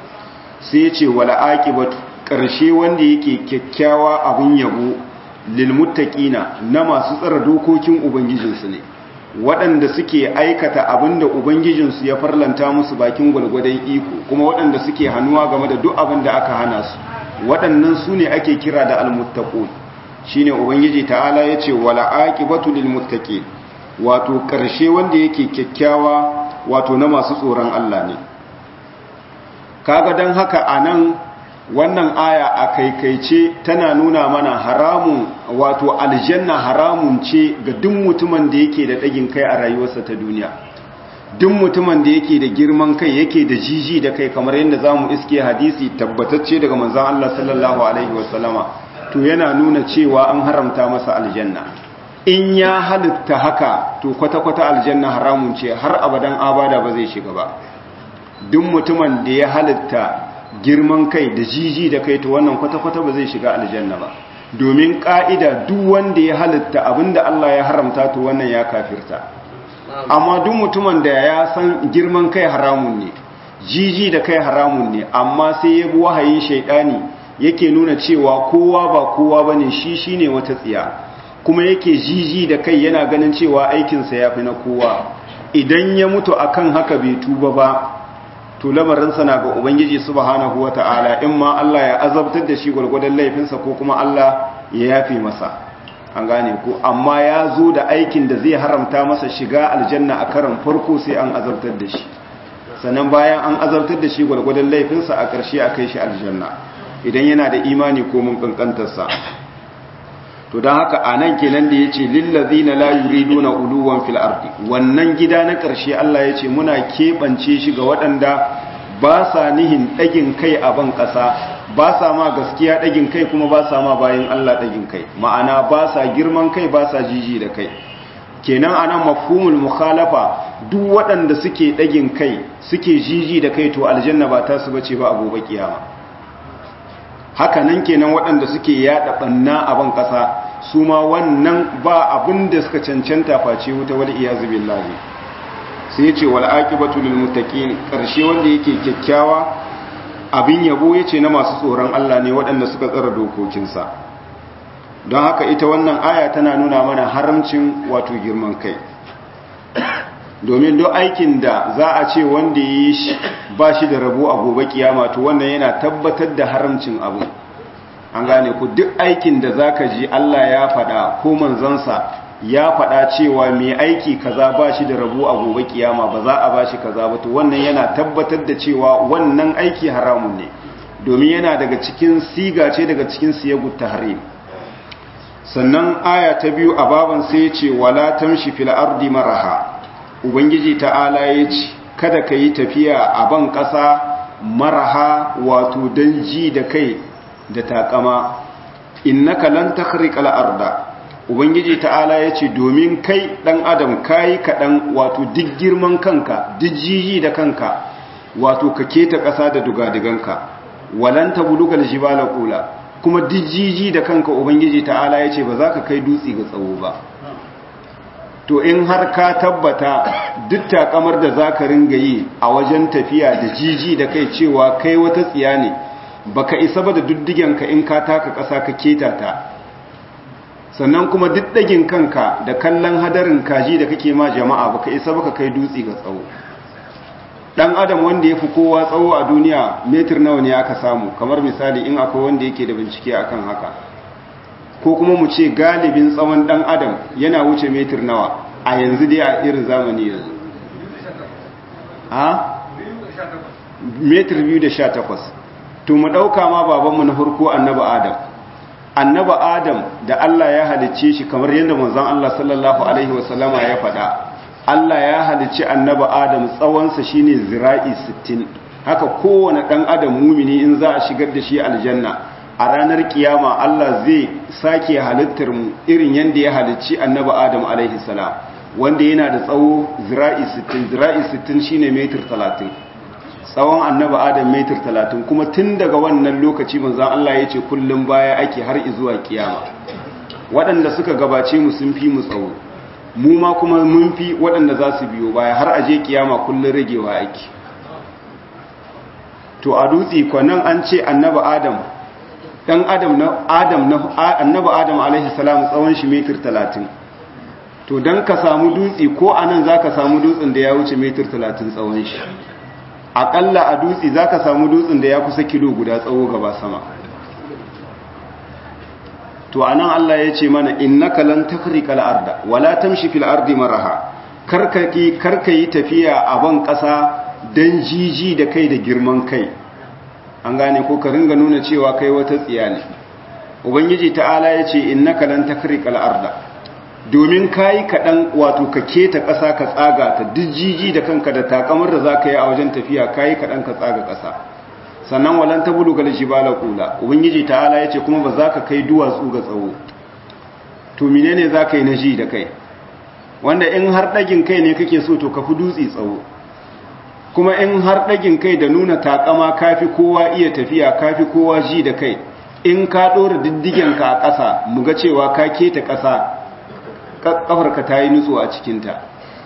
S1: sai yace wala aqibatu ƙarshe wanda yake kyakkyawa abun yabo lilmuttaqina na masu tsara dokokin ubangijinsu ne waɗanda suke aikata abinda ubangijinsu ya farlanta musu bakin gwalgwadon iko kuma waɗanda suke hannuwa game da duk abin da aka hana su waɗannan su ne ake kira da almuttaqun shine ubangiji ta'ala yace wala aqibatu lilmuttaqin wato ƙarshe wanda yake kyakkyawa wato na masu tsoron Allah ne kaga dan haka anan wannan aya a kaikaice tana nuna mana haramun wato aljanna haramun ce ga duk mutumin da yake da ɗagin kai a rayuwarsa ta duniya duk mutumin da yake da girman kai yake da jiji da kai kamar yadda za mu iske hadisi tabbatacce daga manzan Allah sallallahu alaihi wasallama to yana nuna cewa an haramta masa aljanna in ya halitta haka to kwata-kwata aljanna haramun ce har abadan abada ba zai shiga ba duk mutumin da ya halitta girman kai da jiji da kai to wannan kwata-kwata ba zai shiga aljanna ba domin ka'ida duk wanda ya halitta abinda Allah ya haramta to wannan ya kafirta amma duk mutumin da ya san girman kai haramun ne jiji da kai haramun ne amma sai ya bi wahayin shaidani yake nuna cewa kowa ba kowa bane shi shine wata tsiya kuma yake jiji da kai yana ganin cewa aikinsa ya fi na kowa idan ya mutu akan haka bai tuba ba to lamarinsa na ga ubangiji subhanahu wata'ala in ma Allah ya azabtar da shi gwargwadon laifinsa ko kuma Allah ya yafe masa an gane ko amma ya zo da aikin da zai haramta masa shiga aljanna a karan farko sai an azabtar da shi sannan bayan an azabtar da shi gwargwadon laifinsa a ƙarshe a kai shi aljanna idan yana da imani ko mun kankantarsa to don haka a nan kenan da ya ce lillazina la yuriduna uluwan fil ardi wannan gida na ƙarshe Allah ya ce muna keɓance shi ga waɗanda ba sa nihin ɗagin kai a ban ƙasa ba sa ma gaskiya ɗagin kai kuma ba sa ma bayan Allah ɗagin kai ma'ana ba sa girman kai ba sa jiji da kai kenan anan mafhumul mukhalafa duk waɗanda suke ɗagin kai suke jiji da kai to aljanna ba ta su bace ba a gobe kiyama haka nan kenan waɗanda suke yaɗa ɓanna a ban ƙasa su ma wannan ba abin da suka cancanta face wuta wal iyazu billahi sai ce wal aqibatu lil muttaqin karshe wanda yake kyakkyawa abin yabo yace na masu tsoron Allah ne waɗanda suka tsara dokokinsa don haka ita wannan aya tana nuna mana haramcin wato girman kai domin duk aikin da za a ce wanda ya yi shi ba shi da rabo a gobe kiyama to wannan yana tabbatar da haramcin abu an gane ku duk aikin da za ka ji Allah ya faɗa ko manzansa ya faɗa cewa mai aiki kaza ba shi da rabo a gobe kiyama ba za a ba shi kaza ba to wannan yana tabbatar da cewa wannan aiki haramun ne domin yana daga cikin siga ce daga cikin siyagut tahrim sannan aya ta biyu a baban sai ya ce wala tamshi fil ardi maraha ubangiji ta'ala ya ce kada ka yi tafiya a ban ƙasa maraha wato don ji da kai da takama innaka lan takhriqal arda ubangiji ta'ala ya ce domin kai dan adam kai kaɗan wato duk girman kanka duk jiji da kanka wato ka keta ƙasa da dugadiganka walan tablugal jibala qula kuma duk jiji da kanka ubangiji ta'ala ya ce ba za ka kai dutse ga tsawo ba to in har ka tabbata duk takamar da za ka ringa yi a wajen tafiya da jiji da kai cewa kai wata tsiya ne baka isa ba da duddigenka in ka taka ƙasa ka keta ta sannan kuma duk ɗagin kanka da kallon hadarin kaji da kake ma jama'a baka isa baka kai dutse ga tsawo dan adam wanda ya fi kowa tsawo a duniya metir nawa ne aka samu kamar misali in akwai wanda yake da bincike akan haka ko kuma mu ce galibin tsawon dan adam yana wuce metir nawa a yanzu dai a irin zamani yanzu a metir biyu da sha takwas to mu ɗauka ma babanmu na farko annaba adam annaba adam da Allah ya halicce shi kamar yadda manzon Allah sallallahu alaihi wasallama ya faɗa Allah ya halicci annaba adam tsawonsa shine zira'i 60 haka kowane ɗan adam mumini in za a shigar da shi aljanna a ranar kiyama Allah zai sake halittar mu irin yadda ya halicci annaba adam alaihi salam wanda yana da tsawo zira'i 60 zira'i 60 shine metir 30 tsawon annaba adam metir 30 kuma tun daga wannan lokaci manzon Allah ya ce kullum baya ake har zuwa kiyama waɗanda suka gabace mu sun fi mu tsawo mu ma kuma mun fi waɗanda za su biyo baya har aje kiyama kullum ragewa ake to a dutse kwanan an ce annaba adam dan adam na adam na annaba adam alaihi salam tsawon shi metir 30 to dan ka samu dutse ko anan zaka samu dutsen da ya wuce metir 30 tsawon shi akalla a dutse zaka samu dutsen da ya kusa kilo guda tsawo gaba sama to anan Allah ya ce mana innaka lan takrikal arda wala tamshi fil ardi maraha karkaki karkayi tafiya a ban kasa dan jiji da kai da girman kai an gane ko ka ringa nuna cewa kai wata tsiya ne ubangiji ta'ala ya ce innaka lan takriqal arda domin kayi kaɗan wato ka keta ƙasa ka tsaga ta jiji da kanka da takamar da za ka yi a wajen tafiya kayi kaɗan ka tsaga ƙasa sannan walan ta bulu gal jibala kula ubangiji ta'ala ya ce kuma ba za ka kai duwatsu ga tsawo to menene za ka yi na ji da kai wanda in har ɗagin kai ne kake so to ka fi dutse tsawo kuma in har ɗagin kai da nuna takama kafi kowa iya tafiya kafi kowa ji da kai in ka ɗora diddigenka a ƙasa mu ga cewa ka keta ƙasa ƙafarka ta yi nutso a cikinta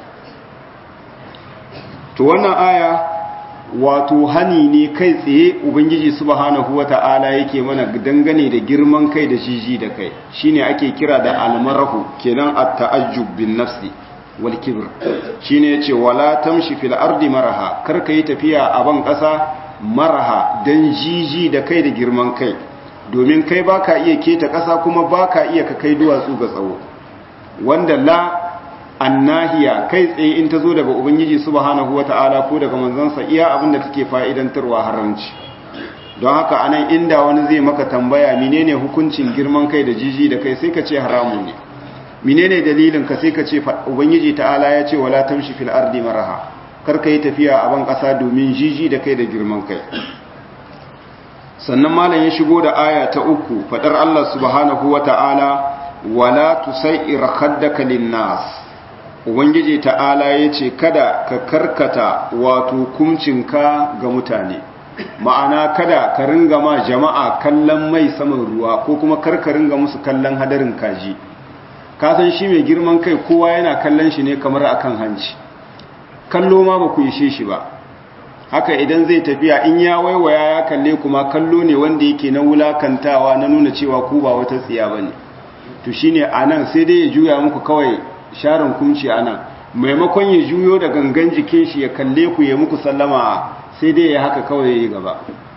S1: to wannan aya wato hani ne kai tsaye ubangiji subhanahu wata'ala yake mana dangane da girman kai da jiji da kai shine ake kira da almarahu kenan at-ta'ajjub bin nafsi wal kibr shine yace wala tamshi fil ardi maraha karka yi tafiya a ban ƙasa maraha dan jiji da kai da girman kai domin kai baka iya keta ƙasa kuma baka iya ka kai duwatsu ga tsawo wanda la annahiya kai tsaye in ta zo daga ubangiji subhanahu wata'ala ko daga manzansa iya abin da take fa'idantarwa haramci don haka anan inda wani zai maka tambaya menene hukuncin girman kai da jiji da kai sai ka ce haramun ne menene dalilin ka sai ka ce ubangiji ta'ala ya ce wala tamshi fil ardi maraha kar ka yi tafiya a ban ƙasa domin jiji da kai da girman kai sannan malam ya shigo da aya ta uku fadar Allah subhanahu wata'ala wala tusair khaddaka linnas ubangiji ta'ala yace kada ka karkata wato kumcinka ga mutane ma'ana kada ka ringa ma jama'a kallon mai saman ruwa ko kuma karka ringa musu kallon hadarin kaji ka san shi mai girman kai kowa yana kallon shi ne kamar akan hanci kallo ma ba ku ishe shi ba haka idan zai tafiya in ya waiwaya ya kalle kuma kallo ne wanda yake na wulakantawa na nuna cewa ku ba wata tsiya bane to shine anan sai dai ya juya muku kawai sharin kunci anan maimakon ya juyo da gangan jikin shi ya kalle ku ya muku sallama sai dai ya haka kawai yayi gaba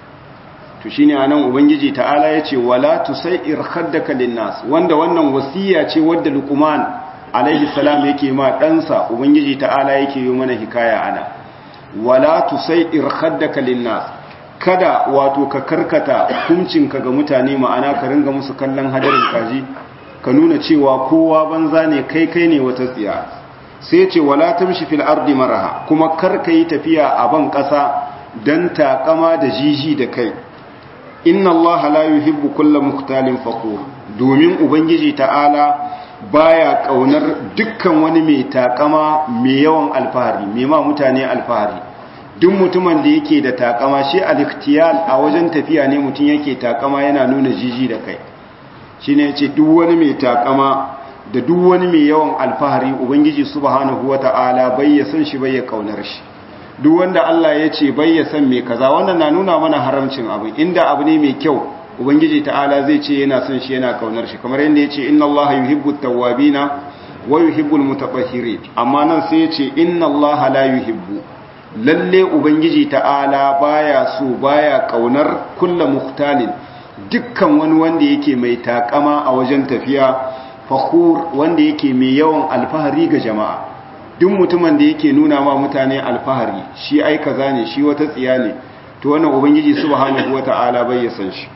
S1: to shine anan ubangiji ta'ala yace wala tusair khaddaka linnas wanda wannan wasiya ce wadda luqman alaihi salam yake ma ɗansa ubangiji ta'ala yake yi mana hikaya ana wala tusair khaddaka linnas kada wato ka karkata hukuncinka ga mutane ma'ana ka ringa musu kallon hadarin kaji ka nuna cewa kowa banza ne kai kai ne wata tsiya sai ce wala tamshi fil ardi maraha kuma kar ka yi tafiya a ban ƙasa dan takama da jiji da kai inna allaha la yuhibbu kulla mukhtalin fakhur domin ubangiji ta'ala baya kaunar dukkan wani mai takama mai yawan alfahari mai ma mutane alfahari duk mutumin da yake da takama shi al-ikhtiyal a wajen tafiya ne mutum yake takama yana nuna jiji da kai shine yace duk wani mai takama da duk wani mai yawan alfahari ubangiji subhanahu wata'ala bai ya san shi bai ya kaunar shi duk wanda Allah ya ce bai ya san mai kaza wannan na nuna mana haramcin abu inda abu ne mai kyau ubangiji ta'ala zai ce yana son shi yana kaunar shi kamar yadda ya ce inna Allah yuhibbu tawwabina wa yuhibbu almutatahhirin amma nan sai ya ce inna Allah la yuhibbu lalle ubangiji ta'ala baya so baya kaunar kullu muhtalin dukkan wani wanda yake mai takama a wajen tafiya fakhur wanda yake mai yawan alfahari ga jama'a duk mutumin da yake nuna ma mutane alfahari shi ai kaza ne shi wata tsiya ne to wannan ubangiji subhanahu wata'ala bai ya san shi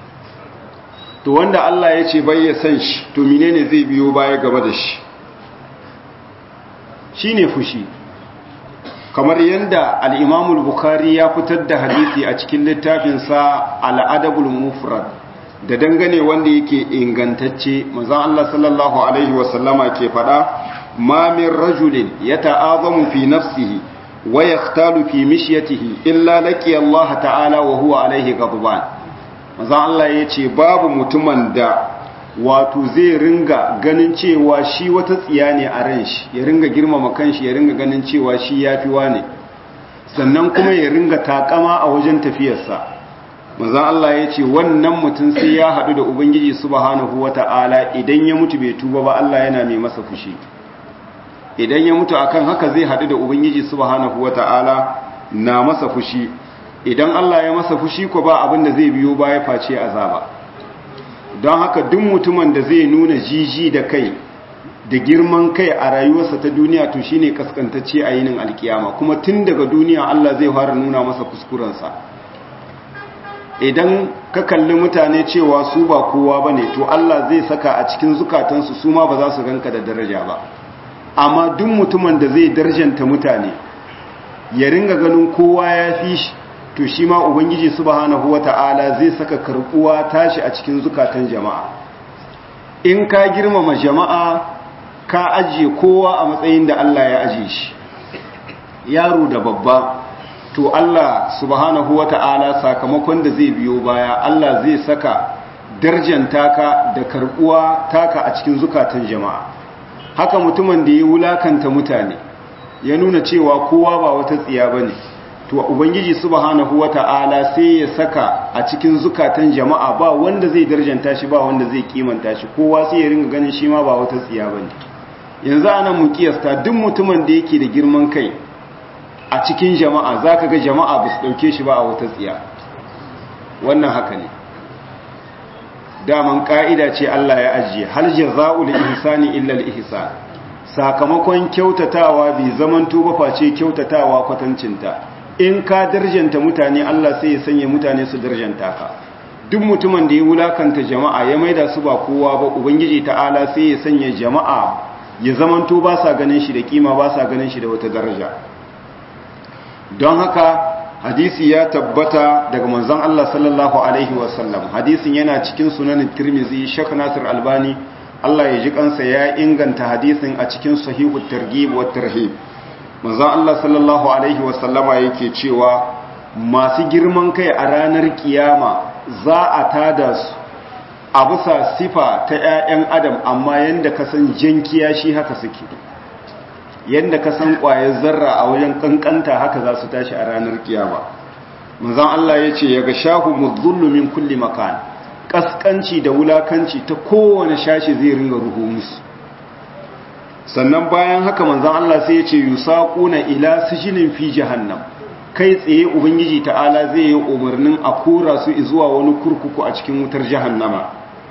S1: to wanda Allah ya ce bai ya san shi to menene zai biyo baya gaba da shi shine fushi kamar yadda al-Imam al-Bukhari ya fitar da hadisi a cikin littafin sa al-Adabul Mufrad da dangane wanda yake ingantacce manzon Allah sallallahu alaihi wasallama ke fada ma min rajulin yata'azamu fi nafsihi wa yaqtalu fi mishyatihi illa laqiya Allah ta'ala wa huwa alaihi ghadban manzon Allah yace babu mutumin da wato zai ringa ganin cewa shi wata tsiya ne a ran shi ya ringa girmama kanshi ya ringa ganin cewa shi yafi wane sannan kuma ya ringa takama a wajen tafiyarsa manzon Allah ya ce wannan mutum sai ya haɗu da Ubangiji subhanahu wata'ala idan ya mutu bai tuba ba Allah yana mai masa fushi idan ya mutu akan haka zai haɗu da Ubangiji subhanahu wata'ala na masa fushi idan Allah ya masa fushi ko ba abin da zai biyo baya face azaba don haka duk mutumin da zai nuna jiji da kai da girman kai a rayuwarsa ta duniya to shine kaskantacce a yinin alkiyama kuma tun daga duniya Allah zai fara nuna masa kuskurensa idan ka kalli mutane cewa su ba kowa ba ne to Allah zai saka a cikin zukatansu su ma ba za su ganka da daraja ba amma duk mutumin da zai darjanta mutane ya ringa ganin kowa ya fi shi to shi ma ubangiji subhanahu wata'ala zai saka karbuwa tashi a cikin zukatan jama'a in ka girmama jama'a ka ajiye kowa a matsayin da Allah ya ajiye shi yaro da babba to Allah subhanahu wata'ala sakamakon da zai biyo baya Allah zai saka darjanta ka da karbuwa taka a cikin zukatan jama'a haka mutumin da ya wulakanta mutane ya nuna cewa kowa ba wata tsiya bane to ubangiji subhanahu wata'ala sai ya saka a cikin zukatan jama'a ba wanda zai darjanta shi ba wanda zai kimanta shi kowa sai ya ringa ganin shi ma ba wata tsiya bane yanzu anan mu kiyasta duk mutumin da yake da girman kai a cikin jama'a zaka ga jama'a ba su dauke shi ba a wata tsiya wannan haka ne daman ka'ida ce Allah ya ajiye hal jazaa'ul ihsani illa al ihsan sakamakon kyautatawa bai zaman tuba face kyautatawa kwatancinta in ka darjanta mutane Allah sai ya sanya mutane su darjanta ka duk mutumin da ya wulakanta jama'a ya maida su ba kowa ba ubangiji ta'ala sai ya sanya jama'a ya zaman to ba sa ganin shi da kima ba sa ganin shi da wata daraja don haka hadisi ya tabbata daga manzon Allah sallallahu alaihi wasallam hadisin yana cikin sunanin Tirmidhi Sheikh Nasir Albani Allah ya ji kansa ya inganta hadisin a cikin sahihu targhib wa tarhib manzon Allah sallallahu alaihi wasallama yake cewa masu girman kai a ranar kiyama za a tada su a bisa sifa ta 'ya'yan adam amma yanda ka san jankiya shi haka suke yanda ka san ƙwayar zarra a wajen kankanta haka za su tashi a ranar kiyama manzon Allah ya ce ya ga shahu mudhullu min kulli makan kaskanci da wulakanci ta kowane shashi zai ringa ruhu musu sannan bayan haka manzon Allah sai ya ce yusaquna ila sijinin fi jahannam kai tsaye ubangiji ta'ala zai yi umarnin a kora su zuwa wani kurkuku a cikin wutar jahannama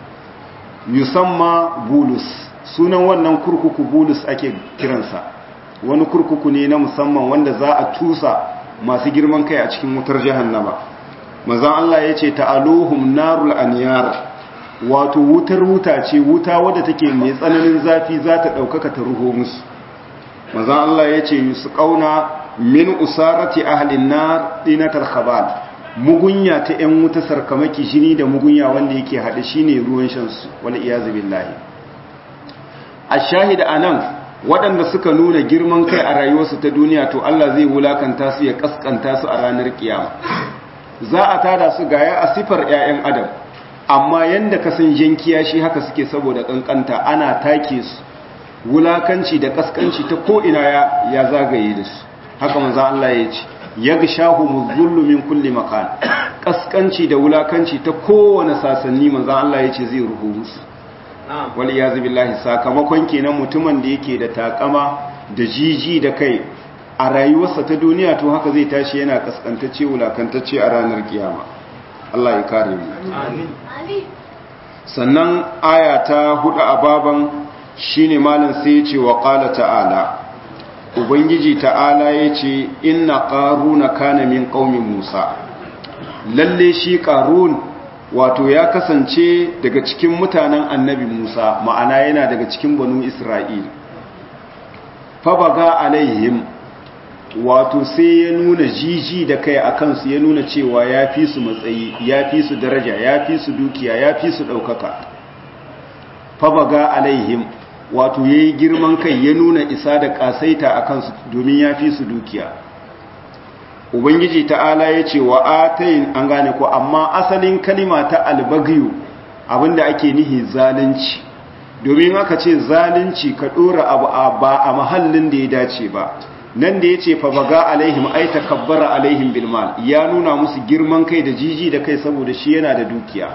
S1: yusamma bulus sunan wannan kurkuku bulus ake kiransa wani kurkuku ne na musamman wanda za a tusa masu girman kai a cikin wutar jahannama manzon Allah ya ce ta'aluhum narul aniyar wato wutar wuta ce wuta wadda take mai tsananin zafi za ta ɗaukaka ta ruho musu manzon Allah ya ce su ƙauna min usarati ahlin nar dinatar khabal mugunya ta ƴan wuta sarkamaki jini da mugunya wanda yake haɗe shine ruwan shan su wal iyazu billahi ashahid anan waɗanda suka nuna girman kai a rayuwarsu ta duniya to Allah zai wulakanta su ya kaskanta su a ranar kiyama za a tada su gaya a sifar ƴaƴan adam amma yanda ka san jankiya shi haka suke saboda kankanta ana take su wulakanci da kaskanci ta ko ina ya ya zagaye da su haka manzo Allah ya ce yagshahu muzullu min kulli makan kaskanci da wulakanci ta kowane sasanni manzo Allah ya ce zai ruhu musu wal iyazu billahi sakamakon kenan mutumin da yake da takama da jiji da kai a rayuwarsa ta duniya to haka zai tashi yana kaskantacce wulakantacce a ranar kiyama Allah ya kare mu amin sannan aya ta hudu a baban shine malam sai ya ce wa qala ta'ala ubangiji ta'ala ya ce inna ƙaruna kana min ƙaumin musa lalle shi ƙarun wato ya kasance daga cikin mutanen annabi musa ma'ana yana daga cikin banu isra'il fabaga alaihim wato sai ya nuna jiji da kai a kansu ya nuna cewa ya fi su matsayi ya fi su daraja ya fi su dukiya ya fi su ɗaukaka fabaga alaihim wato ya yi girman kai ya nuna isa da ƙasaita a kansu domin ya fi su dukiya ubangiji ta'ala ya ce wa atayin an gane ko amma asalin kalima ta albagiyu abinda ake nihi zalunci domin aka ce zalunci ka ɗora abu ba a mahallin da ya dace ba nan da ya ce fa baga alaihim ai takabbara alaihim bilmal ya nuna musu girman kai da jiji da kai saboda shi yana da dukiya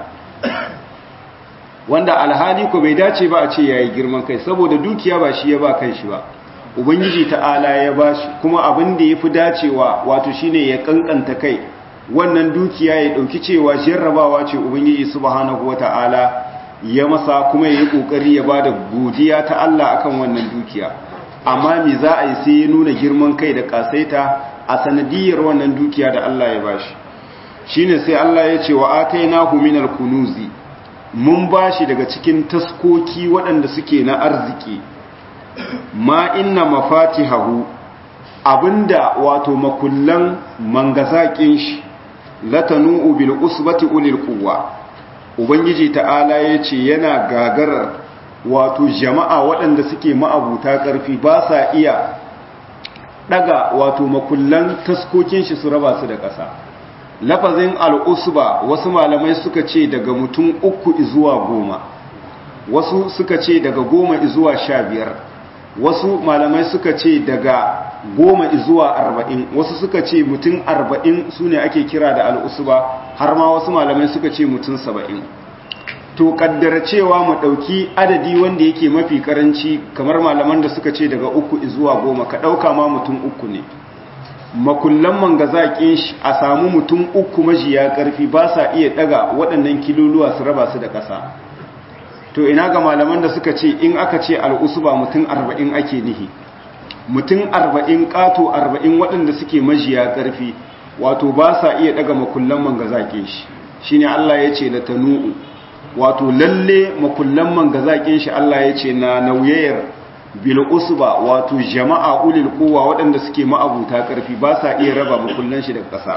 S1: wanda alhali ko bai dace ba a ce yayi girman kai saboda dukiya ba shi ya ba kanshi ba ubangiji ta'ala ya bashi kuma abin da yafi dacewa wato shine ya kankanta kai wannan dukiya ya dauki cewa jarrabawa ce ubangiji subhanahu wata'ala ya masa kuma yayi kokari ya bada godiya ta Allah akan wannan dukiya amma me za a yi sai ya nuna girman kai da kasaita a sanadiyar wannan dukiya da Allah ya bashi shine sai Allah ya ce wa atainahu minal kunuzi mun bashi daga cikin taskoki waɗanda suke na arziki ma inna mafatihahu abinda wato makullan mangazakin shi latanu bil usbati ulil quwwa ubangiji ta'ala yace yana gagarar wato jama'a waɗanda suke ma'abuta ƙarfi ba sa iya daga wato makullan taskokin shi su raba su da ƙasa lafazin al'usba wasu malamai suka ce daga mutum uku zuwa goma wasu suka ce daga goma zuwa sha biyar wasu malamai suka ce daga goma zuwa arba'in wasu suka ce mutum arba'in su ne ake kira da al'usba har ma wasu malamai suka ce mutum saba'in to kaddara cewa mu ɗauki adadi wanda yake mafi karanci kamar malaman da suka ce daga uku zuwa goma ka ɗauka ma mutum uku ne makullan manga zaƙin shi a samu mutum uku majiya ƙarfi ba sa iya ɗaga waɗannan kiloluwa su raba su da ƙasa to ina ga malaman da suka ce in aka ce al'usuba mutum arba'in ake nihi mutum arba'in ƙato arba'in waɗanda suke majiya ƙarfi wato ba sa iya ɗaga makullan manga zaƙin shi shi ne Allah ya ce da tanu'u wato lalle makullan manga zaƙin shi Allah ya ce na nauyayar bil usba wato jama'a ulil quwwa waɗanda suke ma'abuta ƙarfi ba sa iya raba makullan shi da ƙasa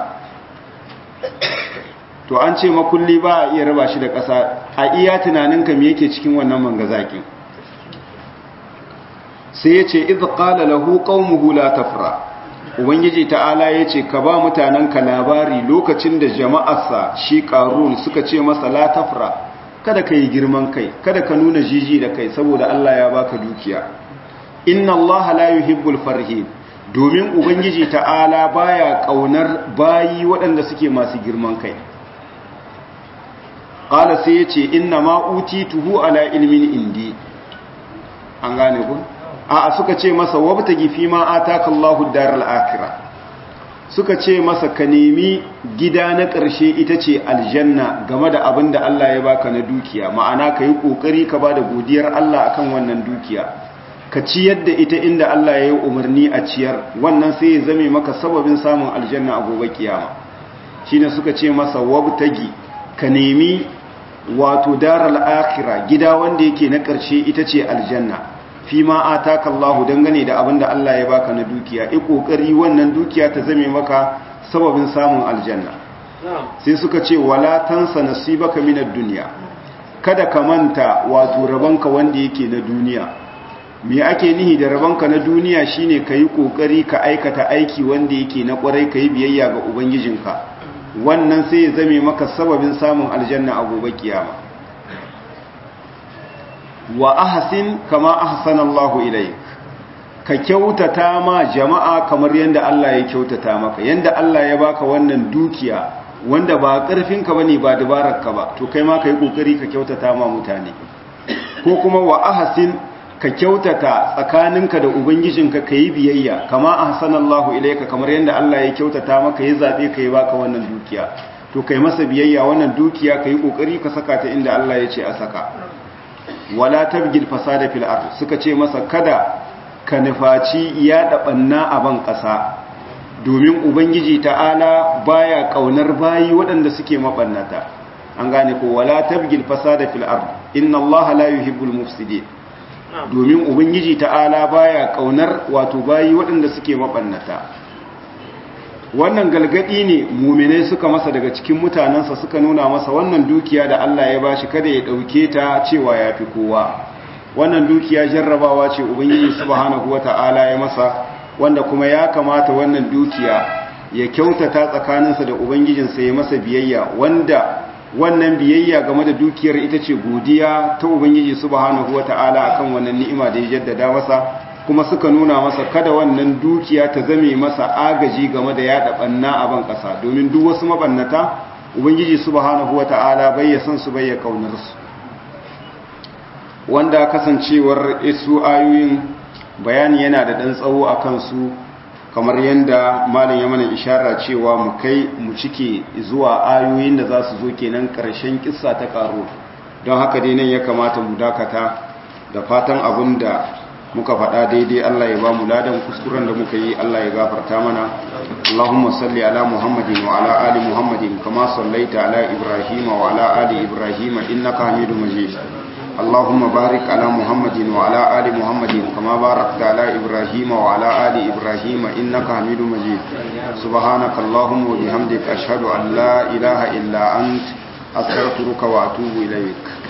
S1: to an ce makulli ba a iya raba shi da ƙasa a iya tunaninka me yake cikin wannan mangazakin sai yace idh qala lahu qaumuhu la tafra ubangiji ta'ala yace ka ba mutananka labari lokacin da jama'arsa shi qarun suka ce masa la tafra kada ka yi girman kai kada ka nuna jiji da kai saboda Allah ya baka dukiya inna Allah la yuhibbul farhin domin ubangiji ta'ala baya kaunar bayi waɗanda suke masu girman kai qala sai yace inna ma utituhu ala ilmin indi an gane ku a suka ce masa wabtagi fi ma ataka Allahu daral akhirah suka ce masa ka nemi gida na ƙarshe ita ce aljanna game da abin da Allah ya baka na dukiya ma'ana ka yi ƙoƙari ka ba da godiyar Allah akan wannan dukiya ka ciyar da ita inda Allah ya yi umarni a ciyar wannan sai ya zame maka sababin samun aljanna a gobe kiyama shine suka ce masa wabtagi ka nemi wato daral akhirah gida wanda yake na ƙarshe ita ce aljanna fi ma ataka Allah dangane da abin da Allah ya baka na dukiya i kokari wannan dukiya ta zame maka sababin samun aljanna sai suka ce wala tansa nasibaka minad dunya kada ka manta wato rabanka wanda yake na duniya me ake nihi da rabanka na duniya shine kayi kokari ka aikata aiki wanda yake na kwarai kayi biyayya ga ubangijinka wannan sai ya zame maka sababin samun aljanna a gobe kiyama wa ahsin kama ahsana Allahu ilayk ka kyautata ma jama'a kamar yanda Allah ya kyautata maka yanda Allah ya baka wannan dukiya wanda ba karfinka bane ba dabararka ba to kai ma kai kokari ka kyautata ma mutane ko kuma wa ahsin ka kyautata tsakaninka da ubangijinka kai biyayya kama ahsana Allahu ilayka kamar yanda Allah ya kyautata maka ya zabe kai baka wannan dukiya to kai masa biyayya wannan dukiya kai kokari ka saka ta inda Allah ya ce a saka wala tabgil fasada fil ard suka ce masa kada ka nufaci ya dabanna a ban ƙasa domin ubangiji ta'ala baya kaunar bayi waɗanda suke mabannata an gane ko wala tabgil fasada fil ard inna allaha la yuhibbul mufsidin domin ubangiji ta'ala baya kaunar wato bayi waɗanda suke mabannata wannan galgadi ne muminai suka masa daga cikin mutanensa suka nuna masa wannan dukiya da Allah ya bashi kada ya dauke ta cewa ya fi kowa wannan dukiya jarrabawa ce ubangiji subhanahu wata'ala ya masa wanda kuma ya kamata wannan dukiya ya kyautata tsakaninsa da ubangijinsa ya masa biyayya wanda wannan biyayya game da dukiyar ita ce godiya ta ubangiji subhanahu wata'ala akan wannan ni'ima da ya jaddada masa kuma suka nuna masa kada wannan dukiya ta zame masa agaji game da yada banna a ban kasa domin duk wasu mabannata ubangiji subhanahu wata'ala bai ya san su bai ya kaunar su wanda kasancewar isu ayoyin bayani yana da dan tsawo akan su kamar yanda malam ya mana ishara cewa mu kai mu cike zuwa ayoyin da za su zo kenan karshen kissa ta karo don haka dai nan ya kamata mu dakata da fatan abin da muka faɗa daidai Allah ya ba mu ladan kuskuren da muka yi Allah ya gafarta mana Allahumma salli ala Muhammadin wa ala ali Muhammadin kama sallaita ala Ibrahim wa ala ali Ibrahim innaka Hamidum Majid Allahumma barik ala Muhammadin wa ala ali Muhammadin kama barakta ala Ibrahim wa ala ali Ibrahim innaka Hamidum Majid subhanaka Allahumma wa bihamdika ashhadu an la ilaha illa ant astaghfiruka wa atubu ilaik